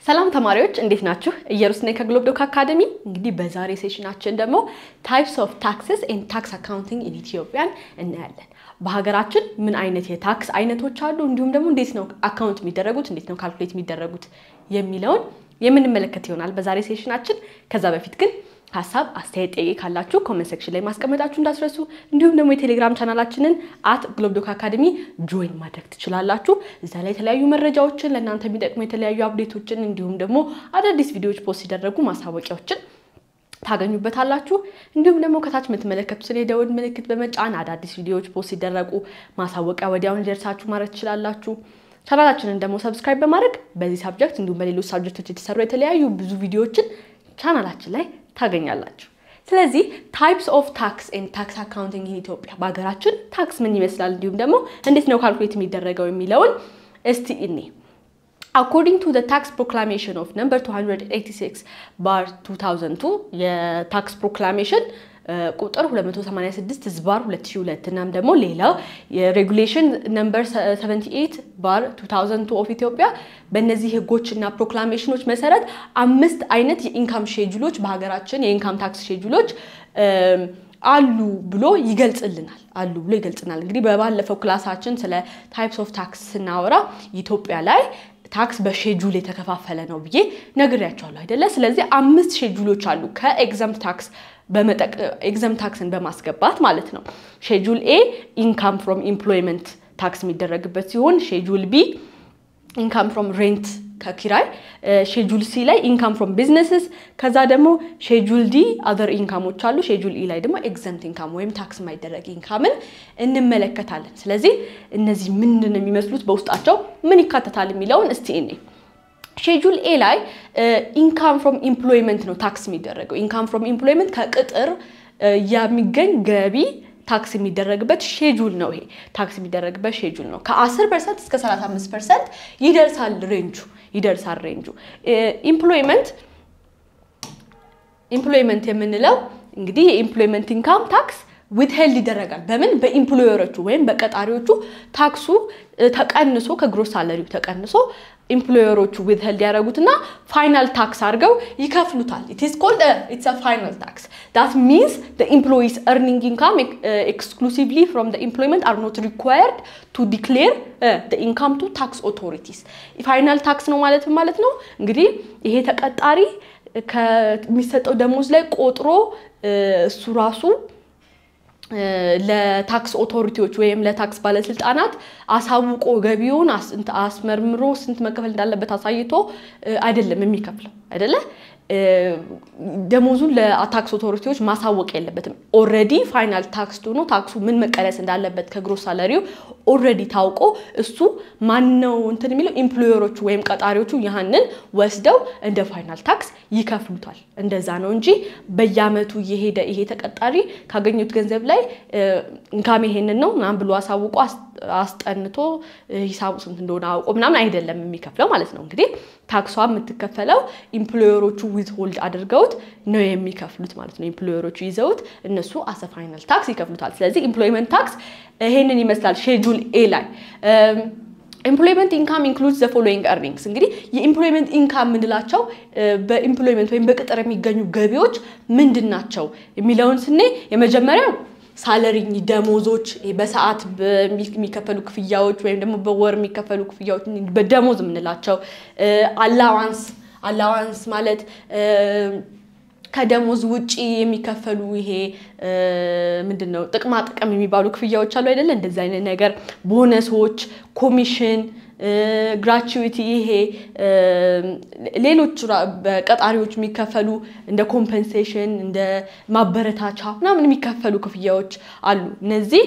ሰላም ተማሪዎች እንዴት ናችሁ? እየሩስ ነኝ ከግሎብ ዶክ አካደሚ። እንግዲህ በዛሬ ሴሽናችን ደግሞ ታይፕስ ኦፍ ታክስስ ኤንድ ታክስ አካውንቲንግ ኢን ኢትዮጵያን እናያለን። በሀገራችን ምን አይነት የታክስ አይነቶች አሉ፣ እንዲሁም ደግሞ እንዴት ነው አካውንት የሚደረጉት፣ እንዴት ነው ካልኩሌት የሚደረጉት የሚለውን የምንመለከት ይሆናል በዛሬ ሴሽናችን። ከዛ በፊት ግን ሀሳብ አስተያየት፣ ጥያቄ ካላችሁ ኮመንት ሴክሽን ላይ ማስቀመጣችሁ እንዳትረሱ። እንዲሁም ደግሞ የቴሌግራም ቻናላችንን አት ግሎብዶክ አካደሚ ጆይን ማድረግ ትችላላችሁ። እዛ ላይ የተለያዩ መረጃዎችን ለእናንተ የሚጠቅሙ የተለያዩ አፕዴቶችን እንዲሁም ደግሞ አዳዲስ ቪዲዮዎች ፖስት ሲደረጉ ማሳወቂያዎችን ታገኙበታላችሁ። እንዲሁም ደግሞ ከታች የምትመለከቱትን የደወል ምልክት በመጫን አዳዲስ ቪዲዮዎች ፖስት ሲደረጉ ማሳወቂያ ወዲያውን ሊደርሳችሁ ማድረግ ትችላላችሁ። ቻናላችንን ደግሞ ሰብስክራይብ በማድረግ በዚህ ሳብጀክት እንዲሁም በሌሎች ሳብጀክቶች የተሰሩ የተለያዩ ብዙ ቪዲዮዎችን ቻናላችን ላይ ታገኛላችሁ። ስለዚህ ታይፕስ ኦፍ ታክስ ኤንድ ታክስ አካውንቲንግ ኢን ኢትዮጵያ በሀገራችን ታክስ ምን ይመስላል እንዲሁም ደግሞ እንዴት ነው ካልኩሌት የሚደረገው የሚለውን እስቲ እኔ አኮርዲንግ ቱ ታክስ ፕሮክላሜሽን ኦፍ ነምበር 286 ባር 2002 የታክስ ፕሮክላሜሽን ቁጥር 286 ዝባር 2002 እናም ደግሞ ሌላው የሬጉሌሽን ነምበር 78 ባር 2002 ኦፍ ኢትዮጵያ በእነዚህ ህጎች እና ፕሮክላሜሽኖች መሰረት አምስት አይነት የኢንካም ሼጁሎች በሀገራችን የኢንካም ታክስ ሼጁሎች አሉ ብሎ ይገልጽልናል አሉ ብሎ ይገልጽናል። እንግዲህ በባለፈው ክላሳችን ስለ ታይፕስ ኦፍ ታክስ ስናወራ ኢትዮጵያ ላይ ታክስ በሼጁል የተከፋፈለ ነው ብዬ ነግሬያቸዋለሁ አይደለ? ስለዚህ አምስት ሼጁሎች አሉ ከኤግዛምት ታክስ ኤግዛም ታክስን በማስገባት ማለት ነው። ሼጁል ኤ ኢንካም ፍሮም ኢምፕሎይመንት ታክስ የሚደረግበት ሲሆን ሼጁል ቢ ኢንካም ፍሮም ሬንት ከኪራይ፣ ሼጁል ሲ ላይ ኢንካም ፍሮም ቢዝነስስ፣ ከዛ ደግሞ ሼጁል ዲ አዘር ኢንካሞች አሉ። ሼጁል ኢ ላይ ደግሞ ኤግዘምት ኢንካም ወይም ታክስ የማይደረግ ኢንካምን እንመለከታለን። ስለዚህ እነዚህ ምንድን ነው የሚመስሉት፣ በውስጣቸው ምን ይካተታል የሚለውን እስቲ እኔ ሼጁል ኤ ላይ ኢንካም ፍሮም ኢምፕሎይመንት ነው ታክስ የሚደረገው። ኢንካም ፍሮም ኢምፕሎይመንት ከቅጥር የሚገኝ ገቢ ታክስ የሚደረግበት ሼጁል ነው። ይሄ ታክስ የሚደረግበት ሼጁል ነው። ከ10 ፐርሰንት እስከ 35 ፐርሰንት ይደርሳል ሬንጁ ይደርሳል ሬንጁ። ኢምፕሎይመንት ኢምፕሎይመንት የምንለው እንግዲህ የኢምፕሎይመንት ኢንካም ታክስ ዊትሄልድ ይደረጋል። በምን በኢምፕሎየሮቹ ወይም በቀጣሪዎቹ ታክሱ ተቀንሶ ከግሮስ ሳለሪው ተቀንሶ ኢምፕሎየሮቹ ዊትሄልድ ያደረጉትና ፋይናል ታክስ አድርገው ይከፍሉታል። ኢትስ ኮልድ ኢትስ ፋይናል ታክስ ዳት ሚንስ ኤምፕሎይስ ኤርኒንግ ኢንካም ኤክስክሉሲቭሊ ፍሮም ኢምፕሎይመንት አር ኖት ሪኳየርድ ቱ ዲክሌር ኢንካም ቱ ታክስ ኦቶሪቲስ። ፋይናል ታክስ ነው ማለት ማለት ነው እንግዲህ ይሄ ተቀጣሪ ከሚሰጠው ደሞዝ ላይ ቆጥሮ እሱ ራሱ ለታክስ ኦቶሪቲዎች ወይም ለታክስ ባለስልጣናት አሳውቆ ገቢውን አስመርምሮ ስንት መከፈል እንዳለበት አሳይቶ አይደለም የሚከፍለው አይደለ። ደሞዙን ለታክስ ኦቶሪቲዎች ማሳወቅ የለበትም። ኦልሬዲ ፋይናል ታክስ ሆኖ ታክሱ ምን መቀነስ እንዳለበት ከግሮስ ሳለሪው ኦልሬዲ ታውቆ እሱ ማነው እንትን የሚለው ኢምፕሎየሮቹ ወይም ቀጣሪዎቹ ያህንን ወስደው እንደ ፋይናል ታክስ ይከፍሉታል። እንደዛ ነው እንጂ በየአመቱ እየሄደ ይሄ ተቀጣሪ ካገኙት ገንዘብ ላይ እንካም ይሄንን ነው ምናምን ብሎ አሳውቆ አስጠንቶ ሂሳቡ ስንት እንደሆነ አውቆ ምናምን አይደለም የሚከፍለው ማለት ነው። እንግዲህ ታክሷ የምትከፈለው ኢምፕሎየሮቹ ዊዝ ሆልድ አድርገውት ነው የሚከፍሉት ማለት ነው። ኢምፕሎየሮቹ ይዘውት እነሱ አሰ ፋይናል ታክስ ይከፍሉታል። ስለዚህ ኢምፕሎይመንት ታክስ ይሄንን ይመስላል ሼጁል ኤ ላይ ኤምፕሎይመንት ኢንካም ኢንክሉድስ ዘ ፎሎዊንግ ኤርኒንግስ። እንግዲህ የኢምፕሎይመንት ኢንካም የምንላቸው በኢምፕሎይመንት ወይም በቅጥር የሚገኙ ገቢዎች ምንድን ናቸው የሚለውን ስናይ የመጀመሪያው ሳለሪ ደሞዞች፣ በሰዓት የሚከፈሉ ክፍያዎች ወይም ደግሞ በወር የሚከፈሉ ክፍያዎች በደሞዝ የምንላቸው አላዋንስ አላዋንስ ማለት ከደሞዝ ውጪ የሚከፈሉ ይሄ ምንድን ነው ጥቅማ ጥቅም የሚባሉ ክፍያዎች አሉ አይደለ? እንደዚህ አይነት ነገር ቦነሶች፣ ኮሚሽን፣ ግራቹዊቲ ይሄ ሌሎች በቀጣሪዎች የሚከፈሉ እንደ ኮምፐንሴሽን እንደ ማበረታቻ ምናምን የሚከፈሉ ክፍያዎች አሉ። እነዚህ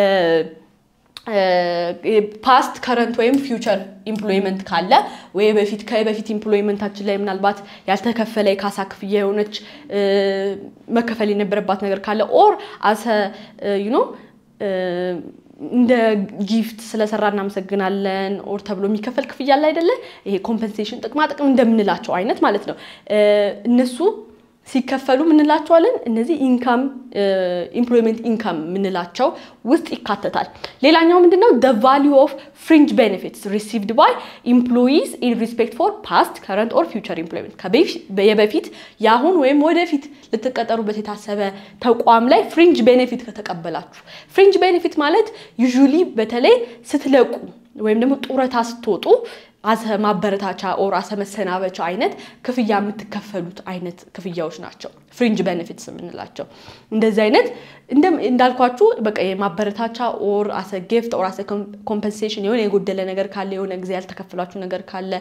ፓስት ከረንት ወይም ፊውቸር ኢምፕሎይመንት ካለ ወይ በፊት ከበፊት ኢምፕሎይመንታችን ላይ ምናልባት ያልተከፈለ የካሳ ክፍያ የሆነች መከፈል የነበረባት ነገር ካለ ኦር አሰ ዩኖ እንደ ጊፍት ስለሰራ እናመሰግናለን ኦር ተብሎ የሚከፈል ክፍያ አለ አይደለ? ይሄ ኮምፐንሴሽን ጥቅማ ጥቅም እንደምንላቸው አይነት ማለት ነው። እነሱ ሲከፈሉ ምንላቸዋለን? እነዚህ ኢንካም ኢምፕሎይመንት ኢንካም የምንላቸው ውስጥ ይካተታል። ሌላኛው ምንድነው? ደ ቫሊዩ ኦፍ ፍሪንጅ ቤኔፊትስ ሪሲቭድ ባይ ኢምፕሎይዝ ኢን ሪስፔክት ፎር ፓስት ከረንት ኦር ፊውቸር ኢምፕሎይመንት የበፊት የአሁን ወይም ወደፊት ልትቀጠሩበት የታሰበ ተቋም ላይ ፍሪንጅ ቤኔፊት ከተቀበላችሁ። ፍሪንጅ ቤኔፊት ማለት ዩዥሊ በተለይ ስትለቁ ወይም ደግሞ ጡረታ ስትወጡ አሰ ማበረታቻ ኦር አሰ መሰናበቻ አይነት ክፍያ የምትከፈሉት አይነት ክፍያዎች ናቸው። ፍሪንጅ ቤኔፊትስ የምንላቸው እንደዚህ አይነት እንዳልኳችሁ በቃ የማበረታቻ ኦር አሰ ጊፍት ኦር አሰ ኮምፐንሴሽን የሆነ የጎደለ ነገር ካለ የሆነ ጊዜ ያልተከፈላችሁ ነገር ካለ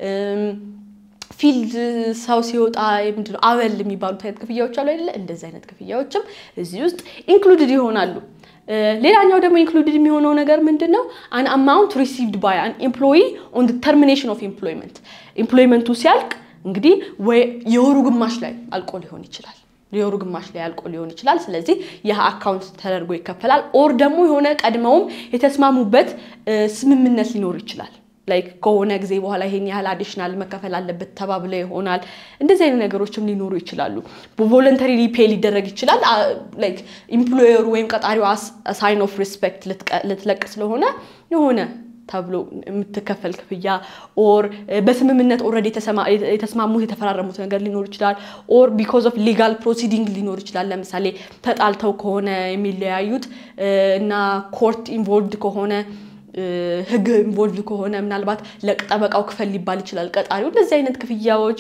ፊልድ ሰው ሲወጣ ምንድን ነው አበል የሚባሉት አይነት ክፍያዎች አሉ አይደለ? እንደዚህ አይነት ክፍያዎችም እዚህ ውስጥ ኢንክሉድድ ይሆናሉ። ሌላኛው ደግሞ ኢንክሉድድ የሚሆነው ነገር ምንድን ነው? አን አማውንት ሪሲቭድ ባይ አን ኤምፕሎይ ኦን ተርሚኔሽን ኦፍ ኤምፕሎይመንት ኢምፕሎይመንቱ ሲያልቅ እንግዲህ ወይ የወሩ ግማሽ ላይ አልቆ ሊሆን ይችላል የወሩ ግማሽ ላይ አልቆ ሊሆን ይችላል። ስለዚህ ይህ አካውንት ተደርጎ ይከፈላል። ኦር ደግሞ የሆነ ቀድመውም የተስማሙበት ስምምነት ሊኖር ይችላል። ላይክ ከሆነ ጊዜ በኋላ ይሄን ያህል አዲሽናል መከፈል አለበት ተባብለ ይሆናል። እንደዚህ አይነት ነገሮችም ሊኖሩ ይችላሉ። ቮለንተሪ ፔ ሊደረግ ይችላል። ላይክ ኢምፕሎየሩ ወይም ቀጣሪው ሳይን ኦፍ ሪስፔክት ልትለቅ ስለሆነ የሆነ ተብሎ የምትከፈል ክፍያ ኦር በስምምነት ኦልሬዲ የተስማሙት የተፈራረሙት ነገር ሊኖር ይችላል። ኦር ቢኮዝ ኦፍ ሊጋል ፕሮሲዲንግ ሊኖር ይችላል። ለምሳሌ ተጣልተው ከሆነ የሚለያዩት እና ኮርት ኢንቮልቭድ ከሆነ ህግ ኢንቮልቭ ከሆነ ምናልባት ለጠበቃው ክፈል ሊባል ይችላል ቀጣሪው። እንደዚህ አይነት ክፍያዎች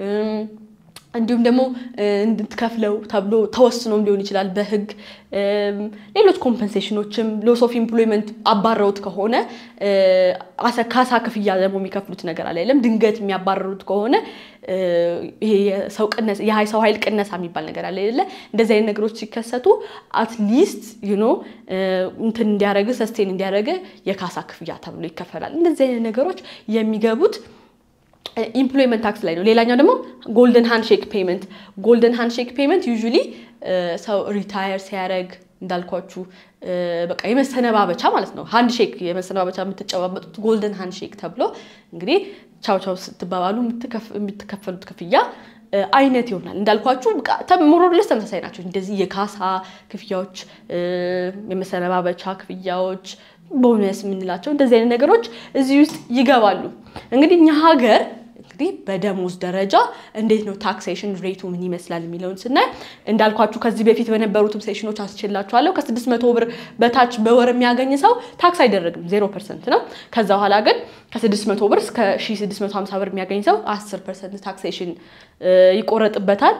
እንዲሁም ደግሞ እንድትከፍለው ተብሎ ተወስኖም ሊሆን ይችላል በህግ። ሌሎች ኮምፐንሴሽኖችም ሎስ ኦፍ ኢምፕሎይመንት አባረውት ከሆነ ካሳ ክፍያ ደግሞ የሚከፍሉት ነገር አለ የለም። ድንገት የሚያባረሩት ከሆነ ይሄ የሰው ቅነሳ የሰው ኃይል ቅነሳ የሚባል ነገር አለ የለ። እንደዚህ አይነት ነገሮች ሲከሰቱ አትሊስት ዩኖ እንትን እንዲያደረግ ሰስቴን እንዲያደረገ የካሳ ክፍያ ተብሎ ይከፈላል። እንደዚህ አይነት ነገሮች የሚገቡት ኢምፕሎይመንት ታክስ ላይ ነው። ሌላኛው ደግሞ ጎልደን ሃንድሼክ ፔመንት። ጎልደን ሃንድሼክ ፔመንት ዩዥሊ ሰው ሪታየር ሲያደርግ እንዳልኳችሁ በቃ የመሰነባበቻ ማለት ነው። ሃንድ ሼክ የመሰነባበቻ የምትጨባበጡት ጎልደን ሃንድ ሼክ ተብሎ እንግዲህ ቻው ቻው ስትባባሉ የምትከፈሉት ክፍያ አይነት ይሆናል። እንዳልኳችሁ ሞሮለስ ተመሳሳይ ናቸው። እንደዚህ የካሳ ክፍያዎች፣ የመሰነባበቻ ክፍያዎች ቦነስ የምንላቸው እንደዚህ አይነት ነገሮች እዚህ ውስጥ ይገባሉ። እንግዲህ እኛ ሀገር እንግዲህ በደሞዝ ደረጃ እንዴት ነው ታክሴሽን ሬቱ ምን ይመስላል የሚለውን ስናይ እንዳልኳችሁ ከዚህ በፊት በነበሩትም ሴሽኖች አስችላችኋለሁ። ከስድስት መቶ ብር በታች በወር የሚያገኝ ሰው ታክስ አይደረግም፣ ዜሮ ፐርሰንት ነው። ከዛ በኋላ ግን ከስድስት መቶ ብር እስከ ሺ ስድስት መቶ ሀምሳ ብር የሚያገኝ ሰው አስር ፐርሰንት ታክሴሽን ይቆረጥበታል።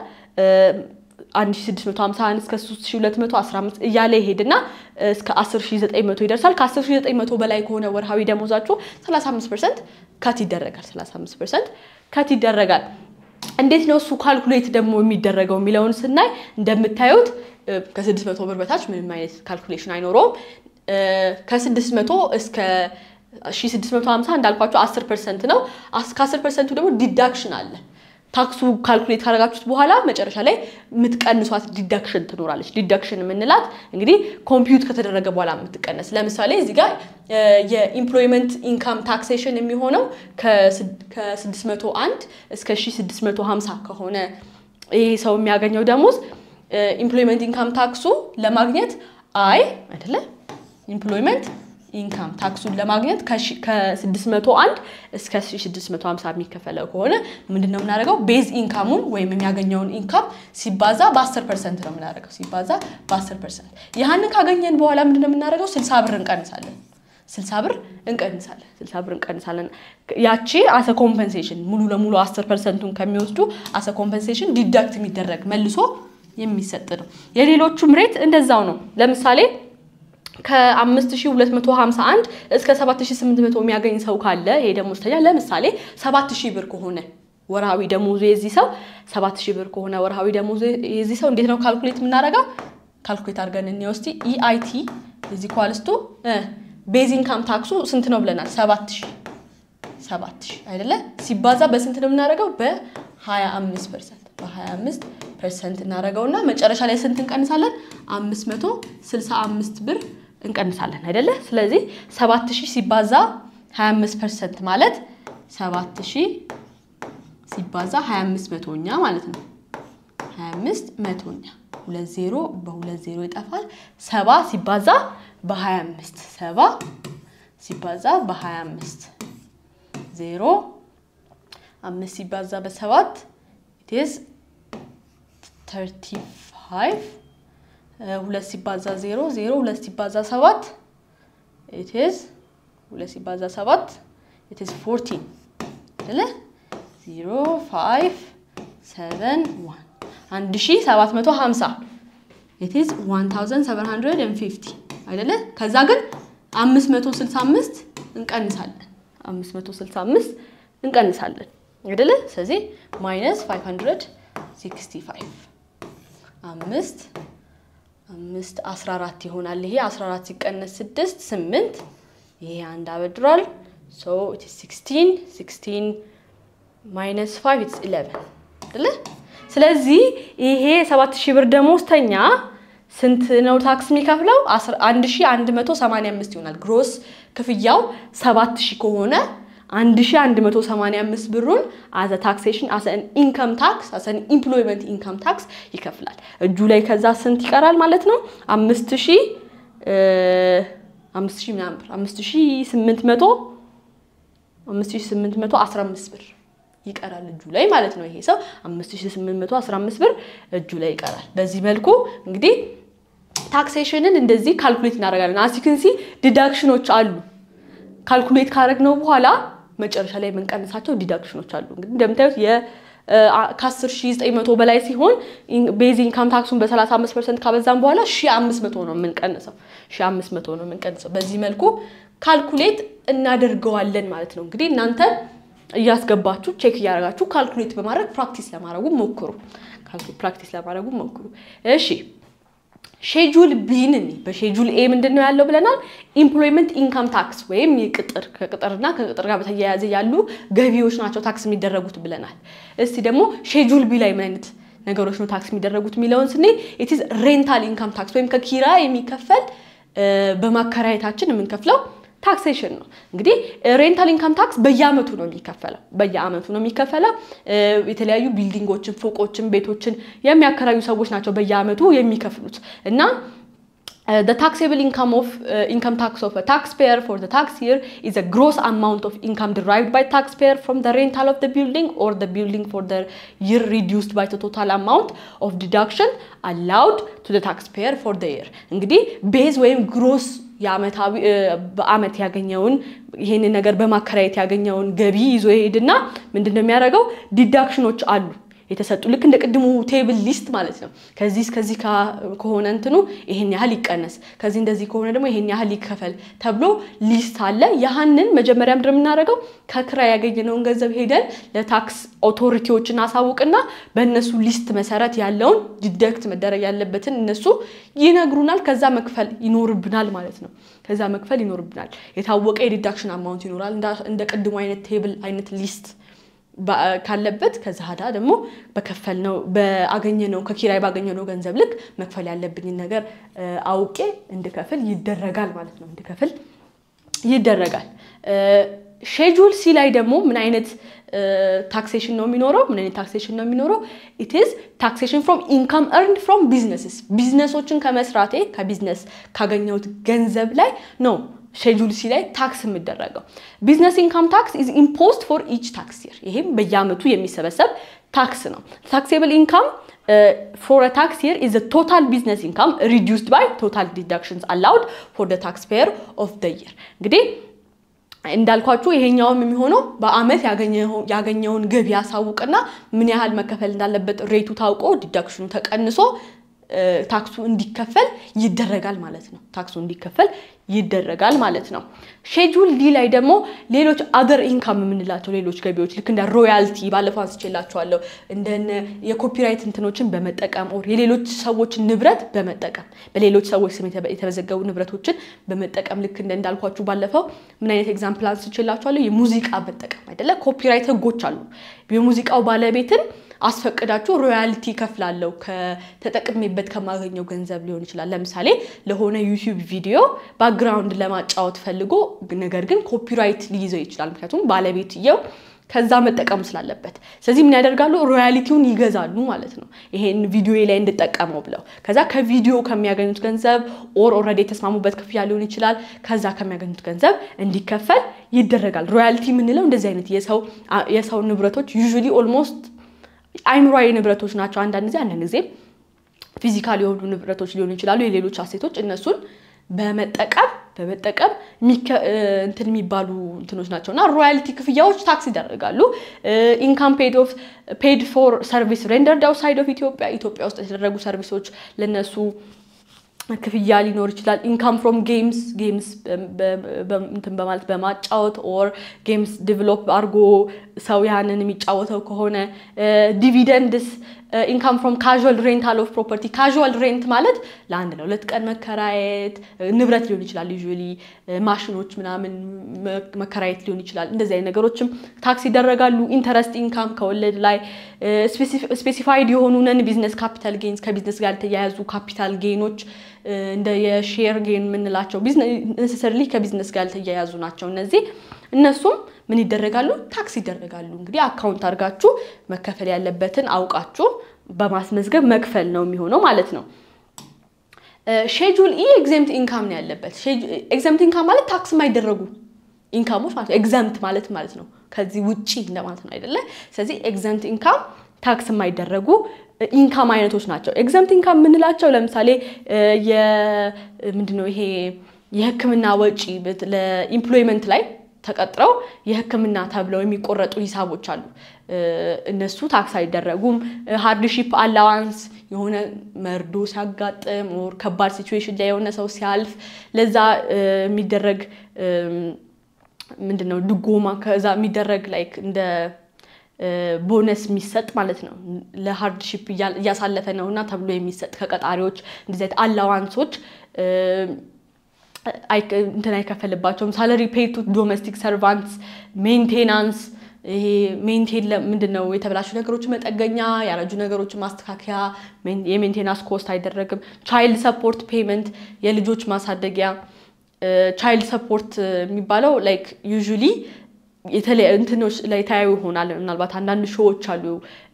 1651 እስከ 3215 እያለ ይሄድና እስከ 10900 ይደርሳል። ከ10900 በላይ ከሆነ ወርሃዊ ደሞዛችሁ 35 ፐርሰንት ከት ይደረጋል። 35 ፐርሰንት ከት ይደረጋል። እንዴት ነው እሱ ካልኩሌት ደግሞ የሚደረገው የሚለውን ስናይ እንደምታዩት ከ600 ብር በታች ምንም አይነት ካልኩሌሽን አይኖረውም። ከ600 እስከ 1650 እንዳልኳቸው 10 ፐርሰንት ነው። ከ10 ፐርሰንቱ ደግሞ ዲዳክሽን አለ። ታክሱ ካልኩሌት ካደረጋችሁት በኋላ መጨረሻ ላይ የምትቀንሷት ዲዳክሽን ትኖራለች። ዲዳክሽን የምንላት እንግዲህ ኮምፒውት ከተደረገ በኋላ የምትቀነስ ለምሳሌ እዚህ ጋር የኢምፕሎይመንት ኢንካም ታክሴሽን የሚሆነው ከ601 እስከ 1650 ከሆነ ይህ ሰው የሚያገኘው ደሞዝ ኢምፕሎይመንት ኢንካም ታክሱ ለማግኘት አይ አይደለ ኢምፕሎይመንት ኢንካም ታክሱን ለማግኘት ከ601 እስከ 650 የሚከፈለው ከሆነ ምንድነው የምናደርገው? ቤዝ ኢንካሙን ወይም የሚያገኘውን ኢንካም ሲባዛ በ10 ፐርሰንት ነው የምናደርገው። ሲባዛ በ10 ፐርሰንት ያህንን ካገኘን በኋላ ምንድነው የምናደርገው? 60 ብር እንቀንሳለን። 60 ብር እንቀንሳለን። 60 ብር እንቀንሳለን። ያቺ አሰ ኮምፐንሴሽን ሙሉ ለሙሉ 10 ፐርሰንቱን ከሚወስዱ አሰ ኮምፐንሴሽን ዲዳክት የሚደረግ መልሶ የሚሰጥ ነው። የሌሎቹም ሬት እንደዛው ነው። ለምሳሌ ከ5251 እስከ 7800 የሚያገኝ ሰው ካለ ይሄ ደሞዝተኛ ለምሳሌ 7000 ብር ከሆነ ወርሃዊ ደሞዙ የዚህ ሰው 7000 ብር ከሆነ ወርሃዊ ደሞዙ የዚህ ሰው እንዴት ነው ካልኩሌት የምናደርገው? ካልኩሌት አድርገን እንወስቲ ኢአይቲ እዚህ ኳልስቱ ቤዝ ኢንካም ታክሱ ስንት ነው ብለናል? 7000 7000 አይደለ? ሲባዛ በስንት ነው የምናደርገው? በ25 ፐርሰንት በ25 ፐርሰንት እናደርገውና መጨረሻ ላይ ስንት እንቀንሳለን? 565 ብር እንቀንሳለን አይደለ? ስለዚህ 7000 ሲባዛ 25 ፐርሰንት ማለት 7000 ሲባዛ 25 መቶኛ ማለት ነው። 25 መቶኛ ሁለት ዜሮ በሁለት ዜሮ ይጠፋል። ሰባ ሲባዛ በ25 ሰባ ሲባዛ በ25 ዜሮ አምስት ሲባዛ በሰባት ኢትዝ 35 ሁለት ሲባዛ ዜሮ ዜሮ ሁለት ሲባዛ ሰባት ኢትዝ ሁለት ሲባዛ ሰባት ኢትዝ 14 አይደለ? ዜሮ ፋይቭ ሰቨን ዋን አንድ ሺ ሰባት መቶ ሀምሳ ኢትዝ ዋን ታውዘንድ ሰቨን ሀንድረድ ኤንድ ፊፍቲ አይደለ? ከዛ ግን አምስት መቶ ስልሳ አምስት እንቀንሳለን አምስት መቶ ስልሳ አምስት እንቀንሳለን አይደለ? ስለዚህ ማይነስ ፋይቭ ሀንድረድ ሲክስቲ ፋይቭ አምስት አምስት አስራ አራት ይሆናል። ይሄ አስራ አራት ሲቀነስ ስድስት ስምንት ይሄ አንድ አበድሯል። ሶ ኢት ኢዝ ሲክስቲን ሲክስቲን ማይነስ ፋይቭ ኢትስ ኢሌቨን አይደለ? ስለዚህ ይሄ ሰባት ሺህ ብር ደሞዝተኛ ስንት ነው ታክስ የሚከፍለው? አንድ ሺህ አንድ መቶ ሰማንያ አምስት ይሆናል። ግሮስ ክፍያው ሰባት ሺህ ከሆነ አንድ ሺህ አንድ መቶ ሰማንያ አምስት ብሩን አዘ ታክሴሽን አዘ ኢንከም ታክስ አዘ ኢምፕሎይመንት ኢንከም ታክስ ይከፍላል። እጁ ላይ ከዛ ስንት ይቀራል ማለት ነው? አምስት ሺህ አምስት ሺህ ምናምን ብር አምስት ሺህ ስምንት መቶ አምስት ሺህ ስምንት መቶ አስራ አምስት ብር ይቀራል እጁ ላይ ማለት ነው። ይሄ ሰው 5815 ብር እጁ ላይ ይቀራል። በዚህ መልኩ እንግዲህ ታክሴሽንን እንደዚህ ካልኩሌት እናደርጋለን። አሲክንሲ ዲዳክሽኖች አሉ። ካልኩሌት ካደረግነው በኋላ መጨረሻ ላይ የምንቀንሳቸው ዲዳክሽኖች አሉ። እንግዲህ እንደምታዩት ከ10900 በላይ ሲሆን ቤዝ ኢንካም ታክሱን በ35 ፐርሰንት ካበዛም በኋላ 1500 ነው የምንቀንሰው 1500 ነው የምንቀንሰው። በዚህ መልኩ ካልኩሌት እናደርገዋለን ማለት ነው። እንግዲህ እናንተ እያስገባችሁ ቼክ እያደረጋችሁ ካልኩሌት በማድረግ ፕራክቲስ ለማድረጉ ሞክሩ። ፕራክቲስ ለማድረጉ ሞክሩ። እሺ ሼጁል ቢን በሼጁል ኤ ምንድን ነው ያለው ብለናል? ኢምፕሎይመንት ኢንካም ታክስ ወይም የቅጥር ከቅጥርና ከቅጥር ጋር በተያያዘ ያሉ ገቢዎች ናቸው ታክስ የሚደረጉት ብለናል። እስቲ ደግሞ ሼጁል ቢ ላይ ምን አይነት ነገሮች ነው ታክስ የሚደረጉት የሚለውን ስኔ ኢትዝ ሬንታል ኢንካም ታክስ ወይም ከኪራይ የሚከፈል በማከራየታችን የምንከፍለው ታክሴሽን ነው። እንግዲህ ሬንታል ኢንካም ታክስ በየአመቱ ነው የሚከፈለው በየአመቱ ነው የሚከፈለው። የተለያዩ ቢልዲንጎችን፣ ፎቆችን፣ ቤቶችን የሚያከራዩ ሰዎች ናቸው በየአመቱ የሚከፍሉት እና the taxable income of uh, income tax of a taxpayer for the tax year is a gross amount of income derived by taxpayer from the rental of the building or the building for the year reduced by the total amount of deduction allowed to the taxpayer for the year እንግዲህ ቤዝ ወይም ግሮስ የአመታዊ በአመት ያገኘውን ይሄንን ነገር በማከራየት ያገኘውን ገቢ ይዞ ይሄድና ምንድን ነው የሚያደርገው? ዲዳክሽኖች አሉ የተሰጡ ልክ እንደ ቅድሙ ቴብል ሊስት ማለት ነው። ከዚህ እስከዚህ ከሆነ እንትኑ ይሄን ያህል ይቀነስ፣ ከዚህ እንደዚህ ከሆነ ደግሞ ይሄን ያህል ይከፈል ተብሎ ሊስት አለ። ያህንን መጀመሪያ ምንድን ነው የምናደርገው? ከክራይ ያገኘነውን ገንዘብ ሄደን ለታክስ ኦቶሪቲዎችን አሳውቅና በእነሱ ሊስት መሰረት ያለውን ዲደክት መደረግ ያለበትን እነሱ ይነግሩናል። ከዛ መክፈል ይኖርብናል ማለት ነው። ከዛ መክፈል ይኖርብናል። የታወቀ የዲዳክሽን አማውንት ይኖራል። እንደ ቅድሙ አይነት ቴብል አይነት ሊስት ካለበት ከዛ ሀዳ ደግሞ በከፈል ነው በአገኘነው ከኪራይ ባገኘነው ገንዘብ ልክ መክፈል ያለብኝን ነገር አውቄ እንድከፍል ይደረጋል ማለት ነው። እንድከፍል ይደረጋል። ሼጁል ሲ ላይ ደግሞ ምን አይነት ታክሴሽን ነው የሚኖረው? ምን አይነት ታክሴሽን ነው የሚኖረው? ኢትዝ ታክሴሽን ፍሮም ኢንካም እርንድ ፍሮም ቢዝነስስ ቢዝነሶችን ከመስራቴ ከቢዝነስ ካገኘሁት ገንዘብ ላይ ነው ሼጁል ሲ ላይ ታክስ የሚደረገው ቢዝነስ ኢንካም ታክስ ኢዝ ኢምፖዝድ ፎር ኢች ታክስ ይር። ይሄም በየአመቱ የሚሰበሰብ ታክስ ነው። ታክሴብል ኢንካም ፎር ታክስ ይር ኢዝ ቶታል ቢዝነስ ኢንካም ሪዲዩስድ ባይ ቶታል ዲዳክሽንስ አላውድ ፎር ታክስ ፔየር ኦፍ ደ ይር። እንግዲህ እንዳልኳችሁ ይሄኛውም የሚሆነው በአመት ያገኘውን ገቢ ያሳውቅና ምን ያህል መከፈል እንዳለበት ሬቱ ታውቆ ዲዳክሽኑ ተቀንሶ ታክሱ እንዲከፈል ይደረጋል ማለት ነው። ታክሱ እንዲከፈል ይደረጋል ማለት ነው። ሼጁል ዲ ላይ ደግሞ ሌሎች አገር ኢንካም የምንላቸው ሌሎች ገቢዎች ልክ እንደ ሮያልቲ ባለፈው አንስቼላቸዋለሁ። እንደነ የኮፒራይት እንትኖችን በመጠቀም ኦር የሌሎች ሰዎችን ንብረት በመጠቀም በሌሎች ሰዎች ስም የተመዘገቡ ንብረቶችን በመጠቀም ልክ እንደ እንዳልኳችሁ ባለፈው ምን አይነት ኤግዛምፕል አንስቼላቸዋለሁ። የሙዚቃ መጠቀም አይደለ? ኮፒራይት ህጎች አሉ። የሙዚቃው ባለቤትን አስፈቅዳችሁ ሮያልቲ ከፍላለው ከተጠቅሜበት ከማገኘው ገንዘብ ሊሆን ይችላል። ለምሳሌ ለሆነ ዩቲዩብ ቪዲዮ ባክግራውንድ ለማጫወት ፈልጎ ነገር ግን ኮፒራይት ሊይዘው ይችላል። ምክንያቱም ባለቤትየው ከዛ መጠቀም ስላለበት። ስለዚህ ምን ያደርጋሉ? ሮያሊቲውን ይገዛሉ ማለት ነው። ይሄን ቪዲዮ ላይ እንድጠቀመው ብለው ከዛ ከቪዲዮ ከሚያገኙት ገንዘብ ኦር ኦልሬዲ የተስማሙበት ክፍያ ሊሆን ይችላል። ከዛ ከሚያገኙት ገንዘብ እንዲከፈል ይደረጋል። ሮያሊቲ የምንለው እንደዚህ አይነት የሰው ንብረቶች ዩዥዋሊ ኦልሞስት አይምሯዊ ንብረቶች ናቸው። አንዳንድ ጊዜ አንዳንድ ጊዜ ፊዚካል የሆኑ ንብረቶች ሊሆኑ ይችላሉ። የሌሎች አሴቶች እነሱን በመጠቀም በመጠቀም እንትን የሚባሉ እንትኖች ናቸው እና ሮያልቲ ክፍያዎች ታክስ ይደረጋሉ። ኢንካም ፔድ ፎር ሰርቪስ ሬንደርድ አውትሳይድ ኦፍ ኢትዮጵያ ኢትዮጵያ ውስጥ የተደረጉ ሰርቪሶች ለነሱ ክፍያ ሊኖር ይችላል። ኢንካም ፍሮም ጌምስ ጌምስ እንትን በማለት በማጫወት ኦር ጌምስ ዲቨሎፕ አድርጎ ሰው ያንን የሚጫወተው ከሆነ ዲቪደንድስ ኢንካም ፍሮም ካዥዋል ሬንታል ኦፍ ፕሮፐርቲ ካዥዋል ሬንት ማለት ለአንድ ለሁለት ቀን መከራየት ንብረት ሊሆን ይችላል። ዩዥዋሊ ማሽኖች ምናምን መከራየት ሊሆን ይችላል። እንደዚህ አይነት ነገሮችም ታክስ ይደረጋሉ። ኢንተረስት ኢንካም ከወለድ ላይ ስፔሲፋይድ የሆኑ ነን ቢዝነስ ካፒታል ጌንስ ከቢዝነስ ጋር የተያያዙ ካፒታል ጌኖች እንደ የሼር ጌን የምንላቸው ነሰሰርሊ ከቢዝነስ ጋር ያልተያያዙ ናቸው። እነዚህ እነሱም ምን ይደረጋሉ? ታክስ ይደረጋሉ። እንግዲህ አካውንት አድርጋችሁ መከፈል ያለበትን አውቃችሁ በማስመዝገብ መክፈል ነው የሚሆነው ማለት ነው። ሼጁል ኢ ኤግዘምት ኢንካም ነው ያለበት። ኤግዘምት ኢንካም ማለት ታክስ የማይደረጉ ኢንካሞች ማለት ነው። ኤግዘምት ማለት ማለት ነው ከዚህ ውጪ እንደማለት ነው አይደለ? ስለዚህ ኤግዘምት ኢንካም ታክስ የማይደረጉ ኢንካም አይነቶች ናቸው። ኤግዘምት ኢንካም የምንላቸው ለምሳሌ ምንድነው ይሄ የሕክምና ወጪ ለኢምፕሎይመንት ላይ ተቀጥረው የሕክምና ተብለው የሚቆረጡ ሂሳቦች አሉ። እነሱ ታክስ አይደረጉም። ሃርድሺፕ አላዋንስ የሆነ መርዶ ሲያጋጥም ኦር ከባድ ሲቹዌሽን ላይ የሆነ ሰው ሲያልፍ ለዛ የሚደረግ ምንድን ነው ድጎማ ከዛ የሚደረግ ላይክ እንደ ቦነስ የሚሰጥ ማለት ነው። ለሃርድሺፕ እያሳለፈ ነው እና ተብሎ የሚሰጥ ከቀጣሪዎች እንደዚህ አይነት አላዋንሶች እንትን አይከፈልባቸውም። ሳለሪ ፔይ ቱ ዶሜስቲክ ሰርቫንትስ፣ ሜንቴናንስ ይሄ ሜንቴን ምንድን ነው የተበላሹ ነገሮች መጠገኛ፣ ያረጁ ነገሮች ማስተካከያ፣ የሜንቴናንስ ኮስት አይደረግም። ቻይልድ ሰፖርት ፔመንት የልጆች ማሳደጊያ ቻይልድ ሰፖርት የሚባለው ላይክ ዩዥሊ የተለያዩ እንትኖች ላይ ታያዩ ይሆናል። ምናልባት አንዳንድ ሾዎች አሉ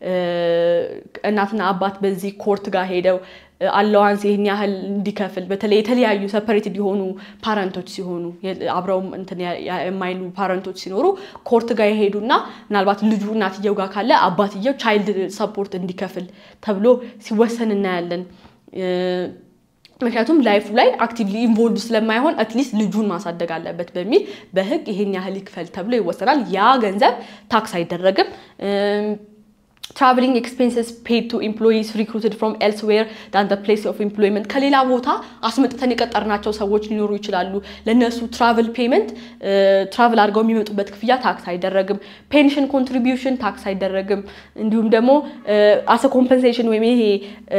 እናትና አባት በዚህ ኮርት ጋር ሄደው አለዋንስ ይህን ያህል እንዲከፍል በተለይ የተለያዩ ሰፐሬትድ የሆኑ ፓረንቶች ሲሆኑ አብረው የማይሉ ፓረንቶች ሲኖሩ ኮርት ጋር የሄዱና ምናልባት ልጁ እናትየው ጋር ካለ አባትየው ቻይልድ ሰፖርት እንዲከፍል ተብሎ ሲወሰን እናያለን። ምክንያቱም ላይፉ ላይ አክቲቭሊ ኢንቮልቭ ስለማይሆን አትሊስት ልጁን ማሳደግ አለበት በሚል በሕግ ይሄን ያህል ይክፈል ተብሎ ይወሰናል። ያ ገንዘብ ታክስ አይደረግም። ትራቨሊንግ ኤክስፔንስስ ፔድ ቱ ኤምፕሎይስ ሪክሩትድ ፍሮም ኤልስዌር ዳን ዘ ፕሌስ ኦፍ ኤምፕሎይመንት ከሌላ ቦታ አስመጥተን የቀጠርናቸው ሰዎች ሊኖሩ ይችላሉ። ለእነሱ ትራቨል ፔመንት ትራቨል አድርገው የሚመጡበት ክፍያ ታክስ አይደረግም። ፔንሽን ኮንትሪቢዩሽን ታክስ አይደረግም። እንዲሁም ደግሞ አሰ ኮምፐንሴሽን ወይም ይሄ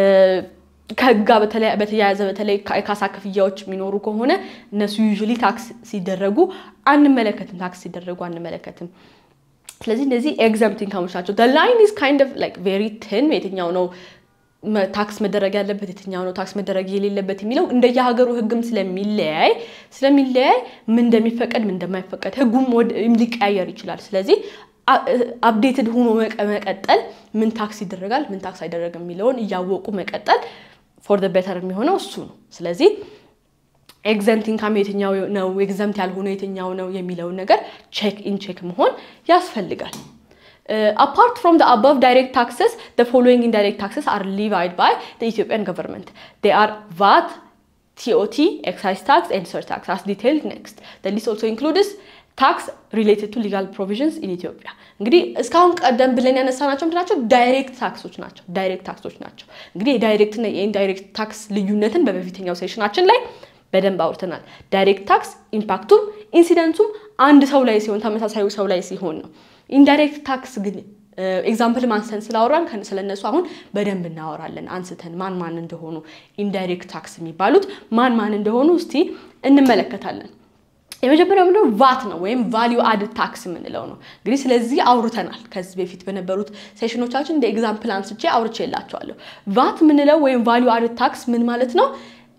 ከህግ ጋር በተያያዘ በተለይ የካሳ ክፍያዎች የሚኖሩ ከሆነ እነሱ ዩዥዋሊ ታክስ ሲደረጉ አንመለከትም። ታክስ ሲደረጉ አንመለከትም። ስለዚህ እነዚህ ኤግዘምት ኢንካሞች ናቸው። ላይን ኢዝ ካይንድ ኦፍ ላይክ ቬሪ ትን የትኛው ነው ታክስ መደረግ ያለበት የትኛው ነው ታክስ መደረግ የሌለበት የሚለው እንደየሀገሩ ህግም ስለሚለያይ ስለሚለያይ ምን እንደሚፈቀድ ምን እንደማይፈቀድ ህጉም ሊቀያየር ይችላል። ስለዚህ አፕዴትድ ሆኖ መቀጠል ምን ታክስ ይደረጋል ምን ታክስ አይደረግም የሚለውን እያወቁ መቀጠል ፎር ደ ቤተር የሚሆነው እሱ ነው። ስለዚህ ኤግዘምት ኢንካም የትኛው ነው ኤግዘምት ያልሆነ የትኛው ነው የሚለውን ነገር ቼክ ኢን ቼክ መሆን ያስፈልጋል። አፓርት ፍሮም the above direct taxes the following indirect taxes are levied by the Ethiopian government they are VAT TOT excise tax and surtax as detailed next the list also includes tax related to legal provisions in Ethiopia እንግዲህ እስካሁን ቀደም ብለን ያነሳናቸው ምንድን ናቸው? ዳይሬክት ታክሶች ናቸው። ዳይሬክት ታክሶች ናቸው። እንግዲህ የዳይሬክት እና የኢንዳይሬክት ታክስ ልዩነትን በበፊተኛው ሴሽናችን ላይ በደንብ አውርተናል። ዳይሬክት ታክስ ኢምፓክቱም ኢንሲደንቱም አንድ ሰው ላይ ሲሆን ተመሳሳዩ ሰው ላይ ሲሆን ነው። ኢንዳይሬክት ታክስ ግን ኤግዛምፕል ማንስተን ስላወራን ስለነሱ አሁን በደንብ እናወራለን። አንስተን ማን ማን እንደሆኑ ኢንዳይሬክት ታክስ የሚባሉት ማን ማን እንደሆኑ እስቲ እንመለከታለን። የመጀመሪያው ምንድነው? ቫት ነው ወይም ቫሊዩ አድ ታክስ የምንለው ነው። እንግዲህ ስለዚህ አውርተናል ከዚህ በፊት በነበሩት ሴሽኖቻችን እንደ ኤግዛምፕል አንስቼ አውርቼ የላቸዋለሁ። ቫት የምንለው ወይም ቫሊዩ አድ ታክስ ምን ማለት ነው?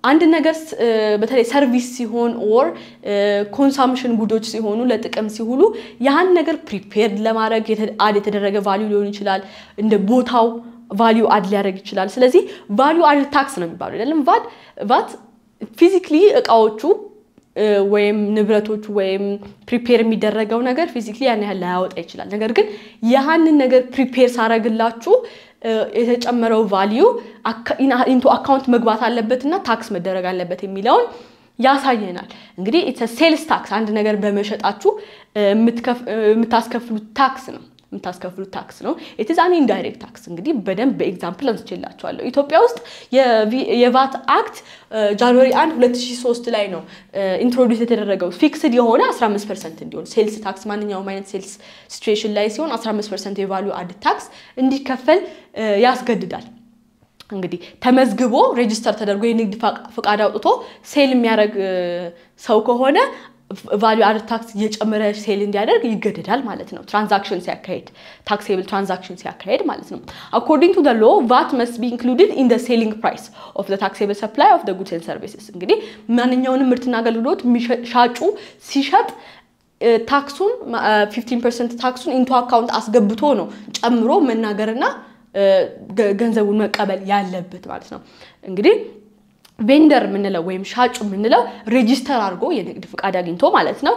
አንድ ነገር በተለይ ሰርቪስ ሲሆን ኦር ኮንሳምሽን ጉዶች ሲሆኑ ለጥቅም ሲውሉ ያን ነገር ፕሪፔርድ ለማድረግ አድ የተደረገ ቫሊዩ ሊሆን ይችላል። እንደ ቦታው ቫሊዩ አድ ሊያደርግ ይችላል። ስለዚህ ቫሊዩ አድ ታክስ ነው የሚባለው አይደለም። ቫት ቫት ፊዚክሊ እቃዎቹ ወይም ንብረቶቹ ወይም ፕሪፔር የሚደረገው ነገር ፊዚክሊ ያን ያህል ላያወጣ ይችላል። ነገር ግን ያህንን ነገር ፕሪፔር ሳረግላችሁ የተጨመረው ቫሊዩ ኢንቱ አካውንት መግባት አለበት እና ታክስ መደረግ አለበት የሚለውን ያሳየናል። እንግዲህ ኢትስ ሴልስ ታክስ አንድ ነገር በመሸጣችሁ የምታስከፍሉት ታክስ ነው የምታስከፍሉት ታክስ ነው። ኢትዝ አን ኢንዳይሬክት ታክስ እንግዲህ በደንብ በኤግዛምፕል አንስቼላቸዋለሁ። ኢትዮጵያ ውስጥ የቫት አክት ጃንዋሪ 1 2003 ላይ ነው ኢንትሮዲውስ የተደረገው ፊክስድ የሆነ 15 ፐርሰንት እንዲሆን ሴልስ ታክስ ማንኛውም አይነት ሴልስ ሲቹዌሽን ላይ ሲሆን 15 ፐርሰንት የቫሉ አድ ታክስ እንዲከፈል ያስገድዳል። እንግዲህ ተመዝግቦ ሬጅስተር ተደርጎ የንግድ ፈቃድ አውጥቶ ሴል የሚያደርግ ሰው ከሆነ ቫሊዩ አድ ታክስ እየጨመረ ሴል እንዲያደርግ ይገደዳል ማለት ነው። ትራንዛክሽን ሲያካሄድ ታክሴብል ትራንዛክሽን ሲያካሄድ ማለት ነው። አኮርዲንግ ቱ ሎ ቫት መስት ቢ ኢንክሉድድ ኢን ሴሊንግ ፕራይስ ኦፍ ታክሴብል ሰፕላይ ኦፍ ጉድስ ኤንድ ሰርቪስስ። እንግዲህ ማንኛውንም ምርትና አገልግሎት ሻጩ ሲሸጥ ታክሱን 15 ፐርሰንት ታክሱን ኢንቱ አካውንት አስገብቶ ነው ጨምሮ መናገርና ገንዘቡን መቀበል ያለበት ማለት ነው እንግዲህ ቬንደር የምንለው ወይም ሻጩ የምንለው ሬጂስተር አድርጎ የንግድ ፍቃድ አግኝቶ ማለት ነው